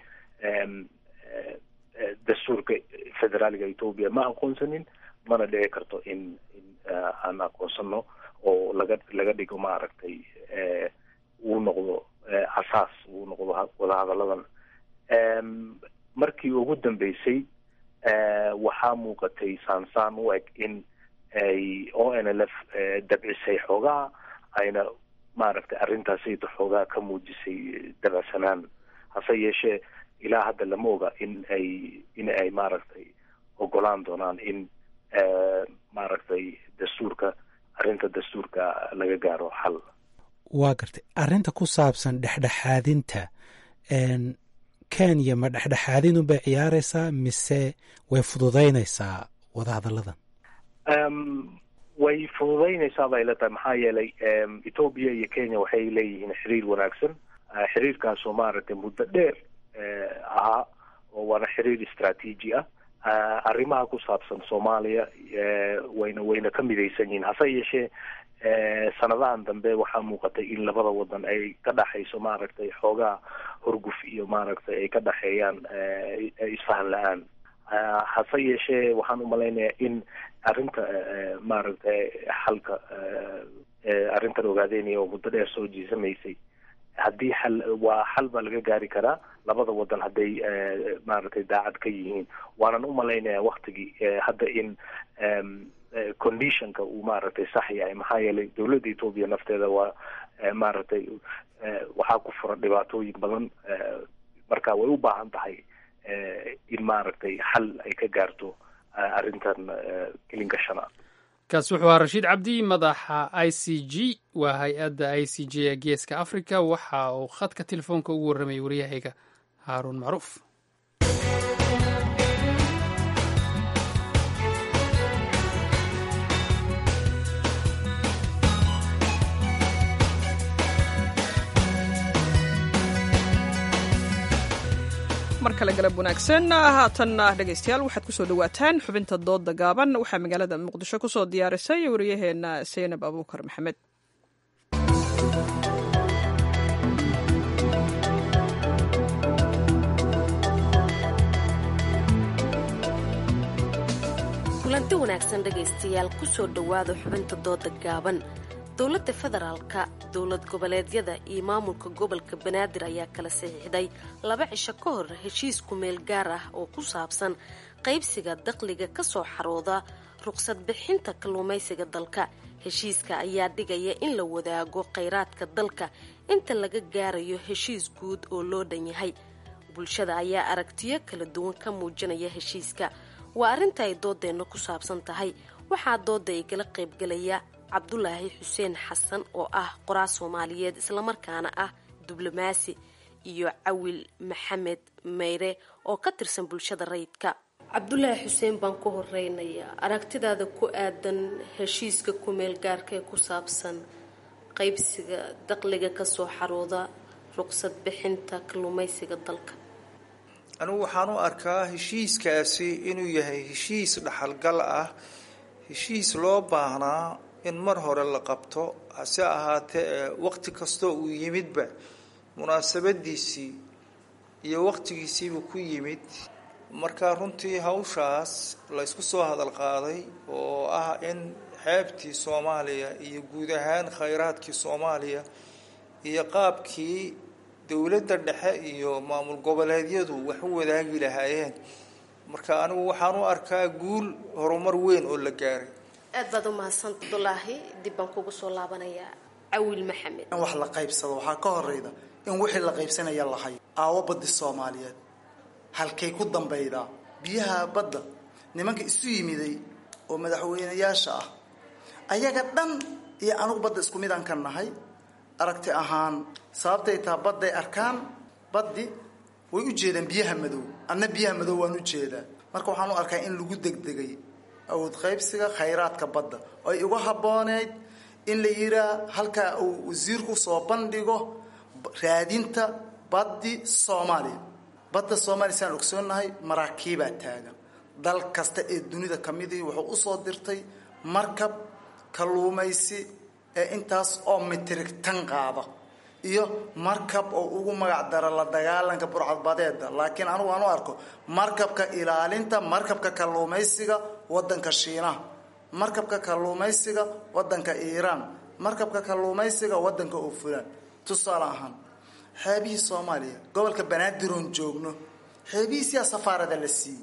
dastuurka federaaliga ethoobia ma aqoonsanin mana dhici karto in in aan aqoonsano oo laga laga dhigo maaragtay uu noqdo asaas uu noqdo wadahadalladan markii ugu dambeysay waxaa muuqatay saansaan u eg in ay o n l f dabcisay xoogaha ayna maaragtay arrintaasayda xoogaha ka muujisay dabacsanaan hase yeeshee ilaa hadda lama oga in ay in ay maaragtay ogolaan doonaan in maaragtay dastuurka arrinta dastuurka laga gaaro xal waa gartay arrinta ku saabsan dhexdhexaadinta kenya ma dhexdhexaadin unbay ciyaareysaa mise way fududeyneysaa wadahadalladan way fududeyneysaa bay la tahay maxaa yeelay ethoobia iyo kenya waxay leeyihiin xiriir wanaagsan xiriirkaasoo maaragtay muddo dheer ahaa oo waana xiriir istraatiiji ah arrimaha ku saabsan soomaaliya wayna wayna ka midaysan yihiin hase yeeshee sanadahan dambe waxaa muuqatay in labada wadan ay ka dhaxayso maaragtay xoogaa horguf iyo maaragtay ay ka dhaxeeyaan isfahan la-aan hase yeeshee waxaan umalaynayaa in arrinta maaragtay xalka arrintan ogaadeynaya oo muddo dheer soo jiisamaysay haddii xal waa xal baa laga gaari karaa labada wadan hadday maaragtay daacad ka yihiin waanan umalaynaya waktigii hadda in conditionka uu maaragtay sax yahay maxaa yeelay dawladda ethoobia nafteeda waa maaragtay waxaa ku furan dhibaatooyin badan marka way u baahan tahay in maaragtay xal ay ka gaarto arrintan kelinka shanaad kaasi wuxuu ahaa rashiid cabdi madaxa i c g waa hay-adda i c g ee geeska africa waxa uu khadka telefoonka ugu warramayay waryahayga haaruun macruuf mar kale galab wanaagsan haatanna dhegaystayaal waxaad kusoo dhawaataan xubinta dooda gaaban waxaa magaalada muqdisho kusoo diyaarisay waryaheena seynab abuukar maxamed kulanti wanaagsan dhegaystayaal kusoo dhowaada xubinta dooda gaaban dowladda federaalka dowlad goboleedyada iyo maamulka gobolka banaadir ayaa kala saxiixday laba cisho ka hor heshiis kumeel gaar ah oo ku saabsan qaybsiga dakhliga ka soo xarooda ruqsad bixinta kalluumaysiga dalka heshiiska ayaa dhigaya in la wadaago khayraadka dalka inta laga gaarayo heshiis guud oo loo dhan yahay bulshada ayaa aragtiyo kala duwan ka muujinaya heshiiska waa arrinta ay doodeenna ku saabsan tahay waxaa dooda ay kala qaybgalaya cabdulaahi xuseen xasan oo ah qoraa soomaaliyeed islamarkaana ah diblomaasi iyo cawil maxamed meyre oo ka tirsan bulshada rayidka cabdulaahi xuseen baan ku horeynayaa aragtidaada ku aadan heshiiska kumeel gaarka ee ku saabsan qaybsiga dakhliga kasoo xarooda ruqsad bixinta kalluumaysiga dalka anigu waxaan u arkaa heshiiskaasi inuu yahay heshiis dhaxalgal ah heshiis loo baahnaa in mar hore la qabto hase ahaatee waqti kastoo uu yimidba munaasabadiisii iyo waqtigiisiibuu ku yimid marka runtii hawshaas laysku soo hadal qaaday oo ah in xeebtii soomaaliya iyo guud ahaan khayraadkii soomaaliya iyo qaabkii dowladda dhexe iyo maamul goboleedyadu wax u wadaagi lahaayeen marka anigu waxaan u arkaa guul horumar weyn oo la gaaray aad baad u mahadsan abdulaahi dib baan kugu soo laabanayaa cawil maxamed in wax la qaybsado waxaa ka horeyda in wixii la qaybsanaya lahay aawo baddi soomaaliyeed halkay ku dambaydaa biyaha badda nimanka isu yimiday oo madaxweynayaasha ah ayaga dhan iyo anugu badda isku midaan ka nahay aragti ahaan sababtay taha badday arkaan baddi way u jeedaan biyaha madow adna biyaha madow waan u jeedaa marka waxaan u arkaa in lagu degdegay awood qaybsiga khayraadka badda oo ay uga habbooneyd in la yiraa halkaa uu wasiirku soo bandhigo raadinta baddi soomaaliya badda soomaaliya saan ogsoonnahay maraakiibaa taagan dal kasta ee dunida ka midii wuxuu usoo dirtay markab kalluumaysi ee intaas oo mitrig tan qaada iyo markab oo ugu magac dara la dagaalanka burcadbadeeda laakiin anugu aan u arko markabka ilaalinta markabka kalluumaysiga wadanka shiinaha markabka kalluumaysiga wadanka iiraan markabka kalluumaysiga wadanka oofulaan tusaale ahaan xeebihii soomaaliya gobolka banaadir-oon joogno xeebihiisiyaa safaarada la siiyey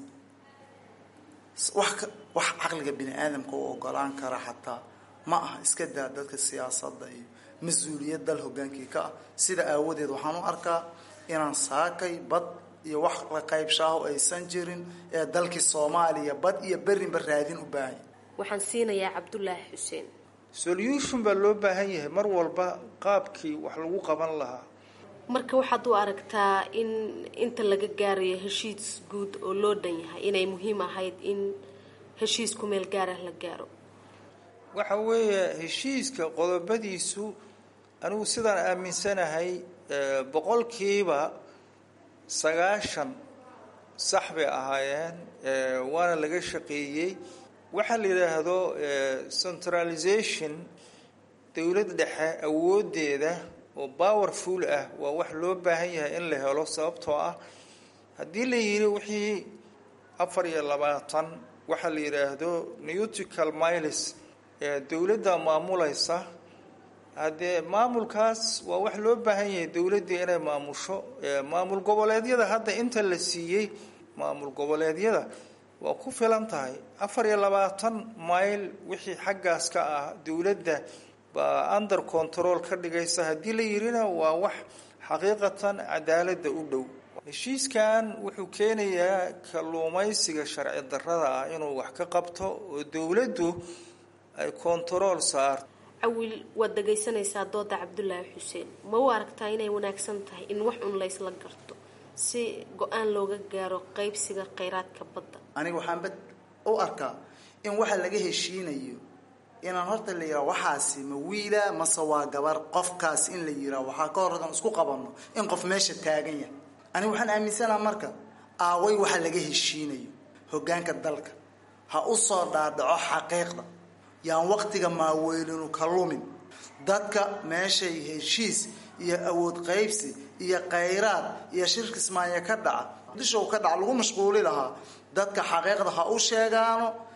wax wax caqliga bini aadamka u ogolaan kara xataa ma aha iska daa dadka siyaasadda iyo mas-uuliyad dal hogaankii ka ah sida aawadeed waxaan u arkaa inaan saakay bad iyo wax la qaybshaaho aysan jirin ee dalkii soomaaliya bad iyo berinba raadin u baahanya waxaan siinayaa cabdulaahi xuseen solution baa loo baahan yahay mar walba qaabkii wax lagu qaban lahaa marka waxaad u aragtaa in inta laga gaarayo heshiis guud oo loo dhan yahay inay muhiim ahayd in heshiis ku meel gaarah la gaaro waxa weeye heshiiska qodobadiisu anigu sidaan aaminsanahay boqolkiiba sagaashan sax bay ahaayeen waana laga shaqeeyey waxaa la yidhaahdo centralization dowlad dhexe awoodeeda oo powerful ah waa wax loo baahan yahay in la helo sababtoo ah haddii la yidhi wixii afar iyo labaatan waxaa la yidhaahdo newtical miles ee dowladda maamulaysa haddee maamulkaas waa wax loo baahan yahay dowladdii inay maamusho maamul goboleedyada hadda inta la siiyey maamul goboleedyada waa ku filan tahay afar iyo labaatan mayl wixii xaggaas ka ah dowladda baa under control ka dhigaysa haddii la yidhina waa wax xaqiiqatan cadaaladda u dhow heshiiskan wuxuu keenayaa kalluumaysiga sharci darrada ah inuu wax ka qabto oo dowladdu ay control saarto cawil waad dhagaysanaysaa dooda cabdulaahi xuseen ma u aragtaa inay wanaagsan tahay in wax un laysla garto si go-aan looga gaaro qaybsiga khayraadka badda aniga waxaan bad u arkaa in waxa laga heshiinayo inaan horta la yiraa waxaasi ma wiila mase waa gabar qofkaas in la yiraa waxaa ka horran isku qabanno in qof meesha taagan yahay aniga waxaan aaminsanaha marka aaway waxa laga heshiinayo hoggaanka dalka ha u soo dhaadhaco xaqiiqda yaan waqtiga maaweylinu ka lumin dadka meeshay heshiis iyo awood qaybsi iyo khayraad iyo shirka ismaanya ka dhaca dishow ka dhaca lagu mashquuli lahaa dadka xaqiiqda ha u sheegaano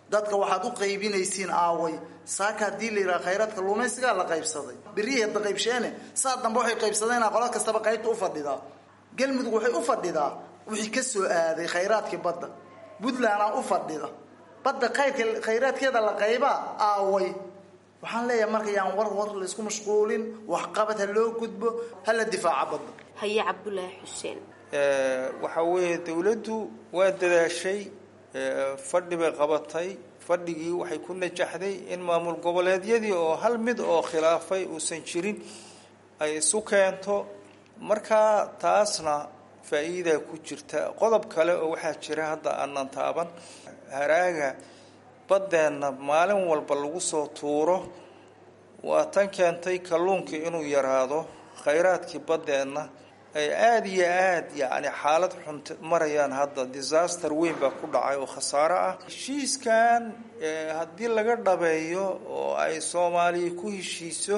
dadka waxaad u qaybinaysiin aaway saaka haddii la yidhaha khayraadka luumaysigaa la qaybsaday berihii hadda qaybsheene saa dambe waxay qaybsadeen qola kastaba qaybta u fadhidaa galmudug waxay u fadhidaa wixii ka soo aaday khayraadkii badda puntlandaa u fadhida badda khayrka khayraadkeeda la qaybaa aaway waxaan leeyahay marka yaan war war laysku mashquulin waxqabad ha loo gudbo hala difaaca badda haye cabdulaahi xuseen waxaa weeye dowladdu waa dadaashay fadhi bay qabatay fadhigii waxay ku najaxday in maamul goboleedyadii oo hal mid oo khilaafay uusan jirin ay isu keento markaa taasna faa-iidaa ku jirta qodob kale oo waxaa jira hadda aanan taaban haraaga baddeenna maalin walba lagu soo tuuro waa tan keentay kalluunkii inuu yaraado khayraadkii baddeenna ay aada iyo aada yacni xaalad xun marayaan hadda disaster weyn baa ku dhacay oo khasaaro ah heshiiskan haddii laga dhabeeyo oo ay soomaaliya ku heshiiso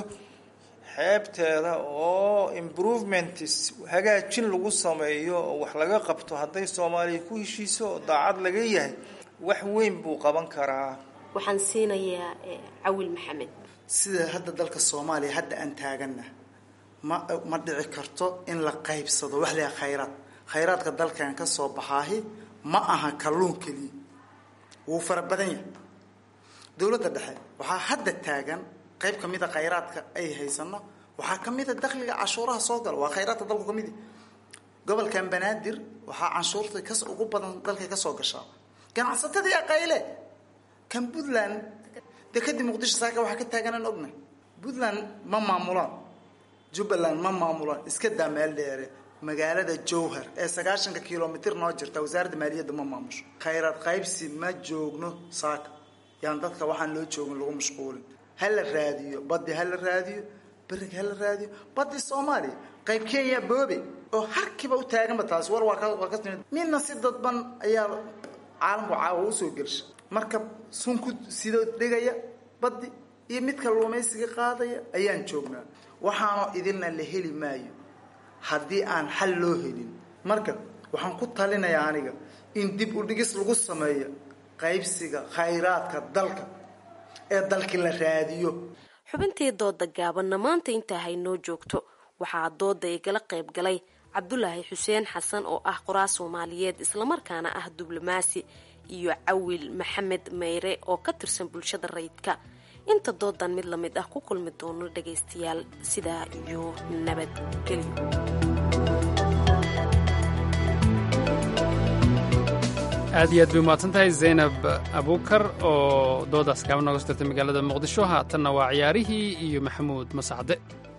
xeebteeda oo improvements hagaajin lagu sameeyo oo wax laga qabto hadday soomaaliya ku heshiiso oo daacad laga yahay wax weyn buu qaban karaa waxaan siinayaa cawil maxamed sida hadda dalka soomaaliya hadda aan taagana ma ma dhici karto in la qaybsado wax leeyahay khayraad khayraadka dalkan ka soo baxaahi ma aha kalluun keliya wuu fara badan yahay dowladda dhexe waxaa hadda taagan qayb ka mid a khayraadka ay haysano waxaa ka mid a dakhliga cashuuraha soo gala waa khayraadka dalku ka mid yahy gobolkan banaadir waxaa canshuurta kas ugu badan dalka ka soo gashaa ganacsatadii aqayle kan puntland dekadii muqdisho saaka waxaa ka taaganaan ognahay puntland ma maamulaan jubbaland ma maamulaan iska daa meel dheere magaalada jowhar ee sagaashanka kilomitr noo jirta wasaaradda maaliyadda ma maamusho khayraad qaybsi ma joogno saaka yaan dadka waxaan loo joogin lagu mashquulin ha la raadiyo baddi ha la raadiyo beriga ha la raadiyo baddi soomaaliya qayb kenya boobe oo harkiiba u taaganba taasi war waa ka waa ka timid midna si dadban ayaa caalamku caawa usoo gelsha marka sunku sidoo dhigaya baddi iyo midka luumaysiga qaadaya ayaan joognaa waxaanoo idilna la heli maayo haddii aan xal loo helin marka waxaan ku talinayaa aniga in dib u dhigis lagu sameeyo qaybsiga khayraadka dalka ee dalkii la raadiyo xubintii dooda gaabanna maanta intaa haynoo joogto waxaa dooda igala qayb galay cabdulaahi xuseen xasan oo ah qoraa soomaaliyeed islamarkaana ah diblomaasi iyo cawil maxamed meyre oo ka tirsan bulshada rayidka inta doodan mid lamid ah ku kulmi doono dhagaystayaal sidaa iyo nabadgelyo aad iyo aad bay umahadsan tahay zaynab abuukar oo doodaas kaaba nooga soo dirtay magaalada muqdisho haatanna waa ciyaarihii iyo maxamuud masacde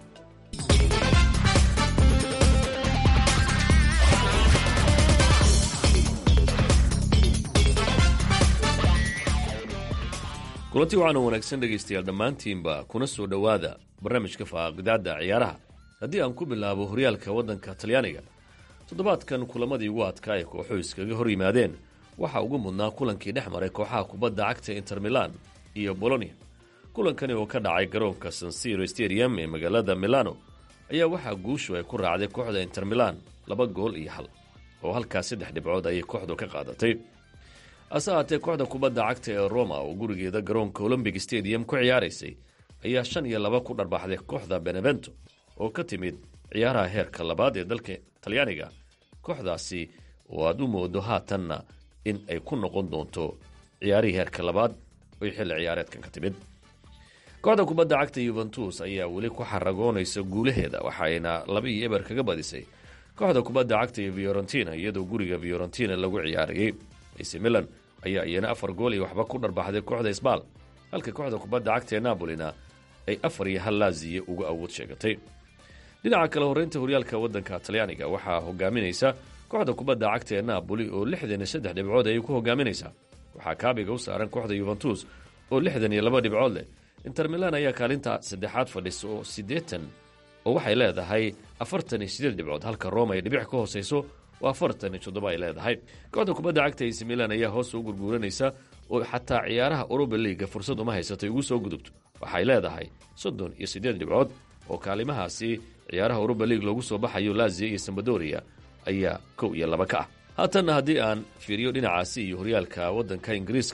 kulanti waxaana wanaagsan dhegaystayaal dhammaantiinba kuna soo dhowaada barnaamijka faaqidaadda ciyaaraha haddii aan ku bilaabo horyaalka waddanka talyaaniga toddobaadkan kulamadii ugu adkaa ee kooxuhu iskaga hor yimaadeen waxaa ugu mudnaa kulankii dhex maray kooxaha kubadda cagta inter milan iyo bolonia kulankani oo ka dhacay garoonka sansiro stadium ee magaalada milano ayaa waxaa guushu ay ku raacday kooxda inter milan laba gool iyo hal oo halkaas saddex dhibcood ayay kooxdu ka qaadatay hase haatee kooxda kubadda cagta ee roma oo gurigeeda garoonka olombic stadium ku ciyaaraysay ayaa shan iyo laba ku dharbaxday kooxda benevento oo ka timid ciyaaraha heerka labaad ee dalka talyaaniga kooxdaasi oo aad u moodo haatanna in ay ku noqon doonto ciyaarihii heerka labaad oy xilli ciyaareedkan ka timid kooxda kubadda cagta yuventus ayaa weli ku xaragoonaysa guulaheeda waxaayna laba iyo eber kaga badisay kooxda kubadda cagta iyo fiorentina iyadoo guriga fiorentina lagu ciyaarayey ac milan ayaa iyana afar gool iyo waxba ku dharbaxday kooxda isbaal halka kooxda kubadda cagta ee nabolina ay afar iyo hal laaziye uga awood sheegatay dhinaca kale horreynta horyaalka waddanka talyaaniga waxaa hogaaminaysa kooxda kubadda cagta ee naaboli oo lixdan iyo saddex dhibcood ayay ku hogaaminaysaa waxaa kaabiga u saaran kooxda yuventus oo lixdan iyo laba dhibcood leh inter milan ayaa kaalinta saddexaad fadhisa oo siddeetan oo waxay leedahay afartan iyo sideed dhibcood halka roma ay dhibic ka hoosayso oo afartan iyo toddoba ay leedahay kooxda kubadda cagta ac milan ayaa hoos u gurguuranaysa oo xataa ciyaaraha uruba liiga fursad uma haysatay ugu soo gudubto waxay leedahay soddon iyo siddeed dhibcood oo kaalimahaasi ciyaaraha uruba liig loogu soo baxayo lazia iyo sambadoria ayaa kow iyo laba ka ah haatanna haddii aan fiiriyo dhinacaasi iyo horyaalka waddanka ingiriiska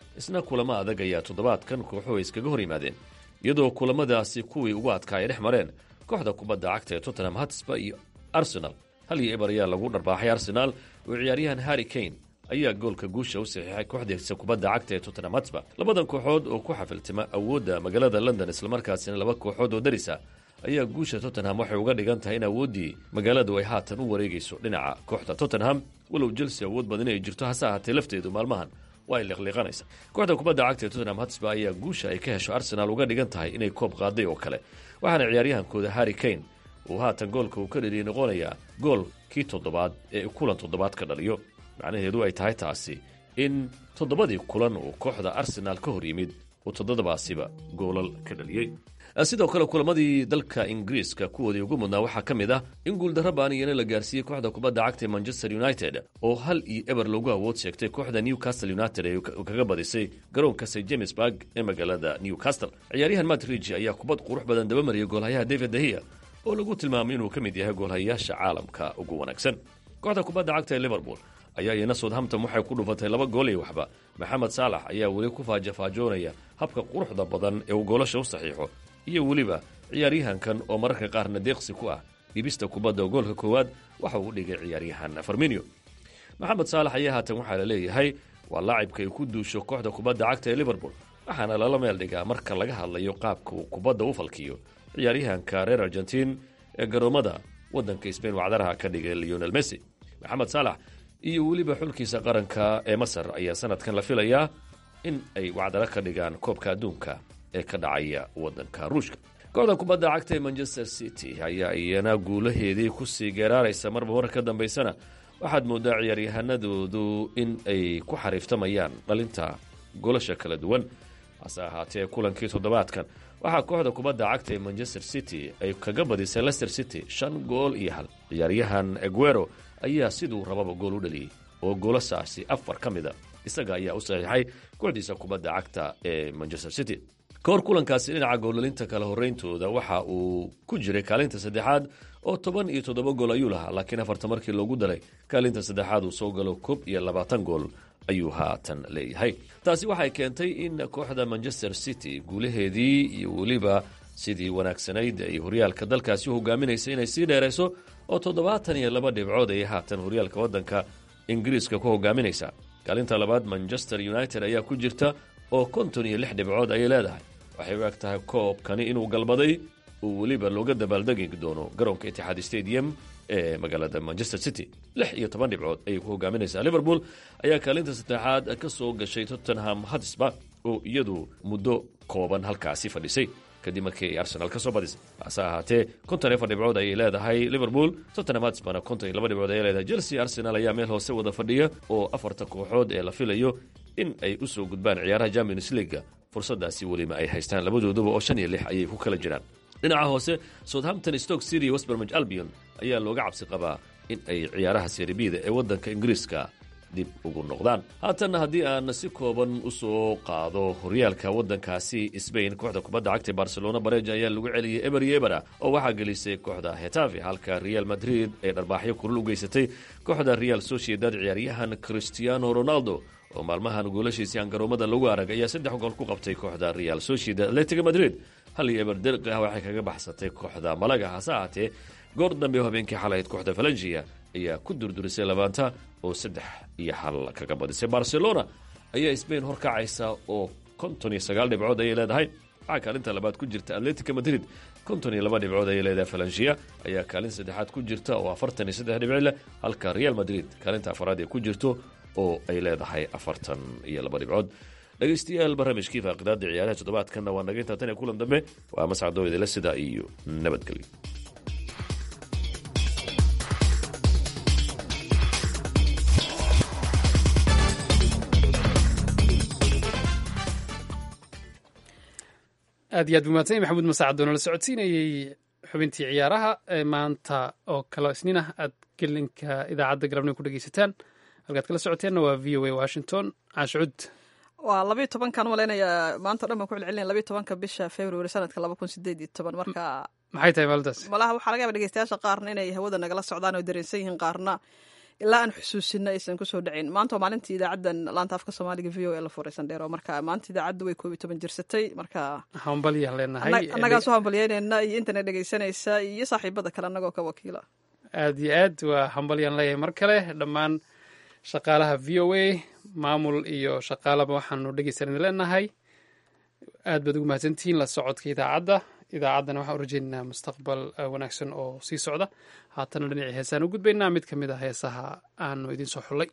isna kulamo adag ayaa toddobaadkan kooxuhu ay iskaga hor yimaadeen iyadoo kulamadaasi kuwii ugu adkaa ay dhex mareen kooxda kubadda cagta ee tottenham hatsba iyo arsenal hal iyo eber ayaa lagu dharbaaxay arsenaal oo ciyaaryahan harry kane ayaa goolka guusha u saxiixay kooxdiisa kubadda cagta ee tottenham hatsba labadan kooxood oo ku xafiltima awoodda magaalada london islamarkaasina laba kooxood oo darisa ayaa guusha tottenham waxay uga dhigan tahay in awooddii magaaladu ay haatan u wareegayso dhinaca kooxda tottenham walow chelsea awood badan inay jirto hase ahaatee lafteedu maalmahan waa ay liqliiqanaysa kooxda kubadda cagta ee tottenham hatsba ayaa guusha ay ka hesho arsenaal uga dhigan tahay inay koob qaaday oo kale waxaana ciyaaryahankooda harry kane uu haatan goolka uu ka dhaliyay noqonayaa gool kii toddobaad ee kulan toddobaad ka dhaliyo macnaheedu ay tahay taasi in toddobadii kulan uu kooxda arsenaal ka hor yimid uu toddobaasiba goolal ka dhaliyey sidoo kale kulamadii dalka ingiriiska kuwoodii ugu mudnaa waxaa ka mid ah in guuldarra baaniyana la gaarsiiyey kooxda kubadda cagta ee manchester united oo hal iyo eber loogu awood sheegtay kooxda newcastle united ee kaga badisay garoonka st jamesburg ee magaalada newcastle ciyaaryahan madridge ayaa kubad qurux badan dabamariyay goolhayaha david dahia oo lagu tilmaamay inuu ka mid yahay goolhayayaasha caalamka ugu wanaagsan kooxda kubadda cagta ee liverpool ayaa iyana southampton waxay ku dhufatay laba gool iyo waxba maxamed saalax ayaa weli ku faajafaajoonaya habka quruxda badan ee uu goolasha u saxiixo iyo weliba ciyaaryahankan oo mararka qaarna deeqsi ku ah dhibista kubadda oo goolka koowaad waxa uu dhigay ciyaaryahan farminio maxamed saalax ayaa haatan waxaa la leeyahay waa laacibka ay ku duusho kooxda kubadda cagta ee liverpool waxaana lala meel dhigaa marka laga hadlayo qaabka uu kubadda u falkiyo ciyaaryahanka reer argentiin ee garoomada waddanka sbain wacdaraha ka dhigay leonel messi maxamed saalax iyo weliba xulkiisa qaranka ee masar ayaa sanadkan la filayaa in ay wacdaro ka dhigaan koobka adduunka ee ka dhacaya waddanka ruushka kooxda kubadda cagta ee manchester city ayaa iyana guulaheedii kusii geeraaraysa marba mar ka dambaysana waxaad mooddaa ciyaaryahanadoodu in ay ku xariiftamayaan dhalinta golasha kala duwan hase ahaatee kulankii toddobaadkan waxaa kooxda kubadda cagta ee manchester city ay kaga badisay lester city shan gool iyo hal ciyaaryahan eguero ayaa siduu rababa gool u dhaliyey oo goolasaasi afar ka mida isaga ayaa u saxiixay kooxdiisa kubadda cagta ee manchester city ka hor kulankaasi dhinaca goolalinta kala horreyntooda waxa uu ku jiray kaalinta saddexaad oo toban iyo toddoba gool ayuu lahaa laakiin afarta markii loogu dalay kaalinta saddexaad uu soo galo koob iyo labaatan gool ayuu haatan leeyahay taasi waxay keentay in kooxda manchester city guulaheedii iyo weliba sidii wanaagsanayd ay horyaalka dalkaasi u hogaaminaysa inay sii dheerayso oo toddobaatan iyo laba dhibcood ayay haatan horyaalka waddanka ingiriiska ku hogaaminaysa kaalinta labaad manchester united ayaa ku jirta oo konton iyo lix dhibcood ayay leedahay waxay u eg tahay koobkani inuu galbaday uu weliba looga dabaaldegi doono garoonka itixaad stadium ee magaalada manchester city lix iyo toban dhibcood ayay ku hogaaminaysaa liverpool ayaa kaalinta saddexaad ka soo gashay tottenham hatsba oo iyadu muddo kooban halkaasi fadhisay kadib markii ay arsenal ka soo badisay hase ahaatee konton iyo afar dhibcood ayay leedahay liverpool tottenham hatsbana konton iyo laba dhibcood ayay leedahay chelsea arsenal ayaa meel hoose wada fadhiya oo afarta kooxood ee la filayo in ay u soo gudbaan ciyaaraha champions leaga fursadaasi weliba ay haystaan labadooduba oo shan iyo lix ayay ku kala jiraan dhinaca hoose southampton stoke city westbermage albion ayaa looga cabsi qabaa in ay ciyaaraha seribida ee waddanka ingiriiska dib ugu noqdaan haatanna haddii aan si kooban u soo qaado horyaalka waddankaasi sbain kooxda kubadda cagta barcelona bareja ayaa lagu celiyey eber iyo ebera oo waxaa gelisay kooxda hetafe halka real madrid ay dharbaaxyo kulul u geysatay kooxda real sociedad ciyaaryahan cristiano ronaldo oo maalmahan goolashiisii aan garoomada lagu arag ayaa saddex gool ku qabtay kooxda real sociedad atletico madrid hal iyo eber derqi ah waxay kaga baxsatay kooxda malaga hase ahaatee goor dambe oo habeenkii xalahayd kooxda valengia ayaa ku durdurisay labaanta oo saddex iyo hal kaga badisay barcelona ayaa sbain horkacaysa oo konton iyo sagaal dhibcood ayay leedahay waxaa kaalinta labaad ku jirta atletico madrid konton iyo laba dhibcood ayay leedahay valengia ayaa kaalin saddexaad ku jirta oo afartan iyo saddex dhibci leh halka real madrid kaalinta afaraad ay ku jirto oo ay leedahay afartan iyo laba dhibcood dhegaystayaal barnaamijkii faaqidaada ciyaaraha toddobaadkanna waa naga intaa tan iyo kulan dambe waa mascadoo idila sida iyo nabadgelyo aad iyo aad buu mahadsan maxamuud masaacadoon la socodsiinayey xubintii ciyaaraha ee maanta oo kale isniin ah aad gelinka idaacadda galabnimo ku dhegeysataan halkaad kala socoteenna waa v o a washington caashcud waa labayo tobankan malaynaya maanta o dhan baan ku celcelinaya labayo tobanka bisha february sanadka laba kun sideed iyo toban marka maxay tahay maalintaas malaha waxaa laga yaba dhegeystayaasha qaarna inay hawada nagala socdaan oo dareensan yihiin qaarna ilaa aan xusuusino aysan kusoo dhacin maanta waa maalintii idaacaddan laanta afka soomaaliga v o e la furaysan dheero marka maanta idaacaddu way koob iyo toban jirsatay marka hambalyaan leenahay annagaa soo hambalyeynayna iyo intana dhegaysanaysa iyo saaxiibada kale annagoo ka wakiila aad iyo aad waa hambalyaan leeyahay mar kale dhammaan shaqaalaha v o a maamul iyo shaqaalaba waxaanu dhegeysan idin leenahay aad baad ugu mahadsantihiin la socodka idaacadda idaacaddana waxaan u rajeynaynaa mustaqbal wanaagsan oo sii socda haatana dhinacii heesaan u gudbaynaa mid ka mid a heesaha aanu idiin soo xullay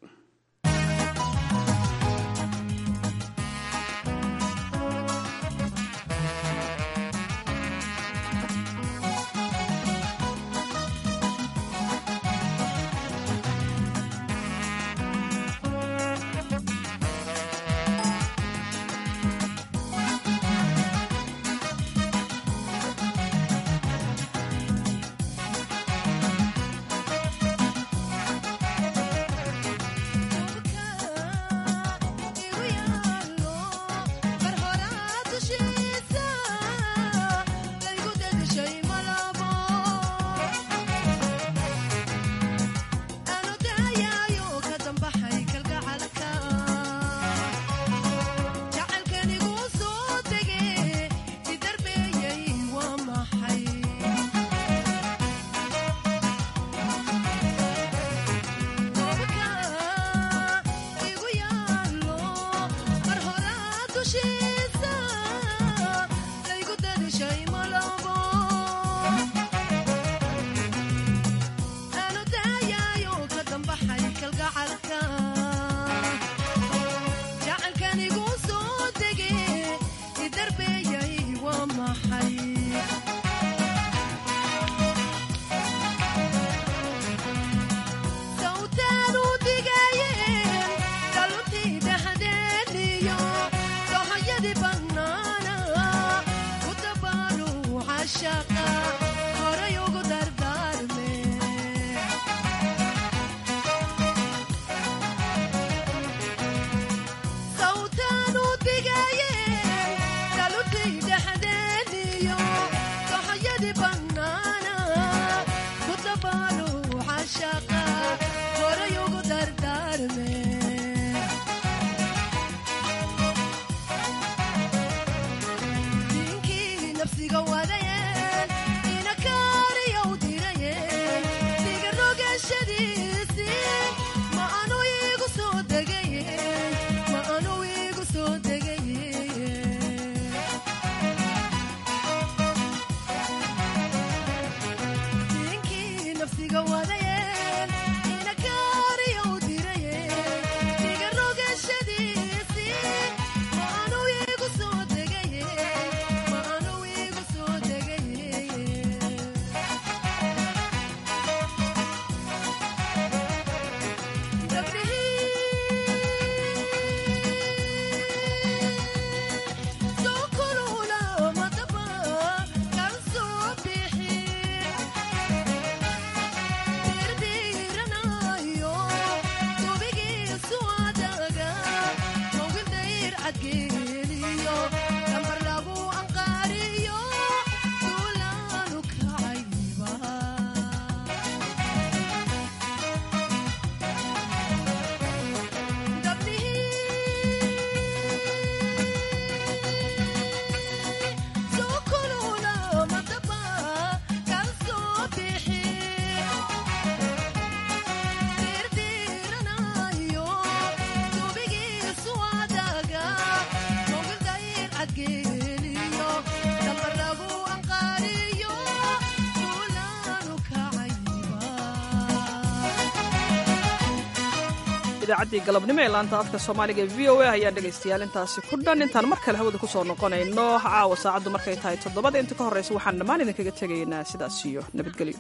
idaacaddii galabnimo ee laanta afka soomaaliga e v o a ayaa dhegaystayaal intaasi ku dhan intaan mar kale hawada ku soo noqonayno caawa saacaddu markay tahay toddobada inta ka horraysa waxaan dhammaan idinkaga tegaynaa sidaas iyo nabadgelyo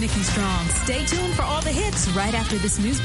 Nikki Strong. Stay tuned for all the hits right after this news.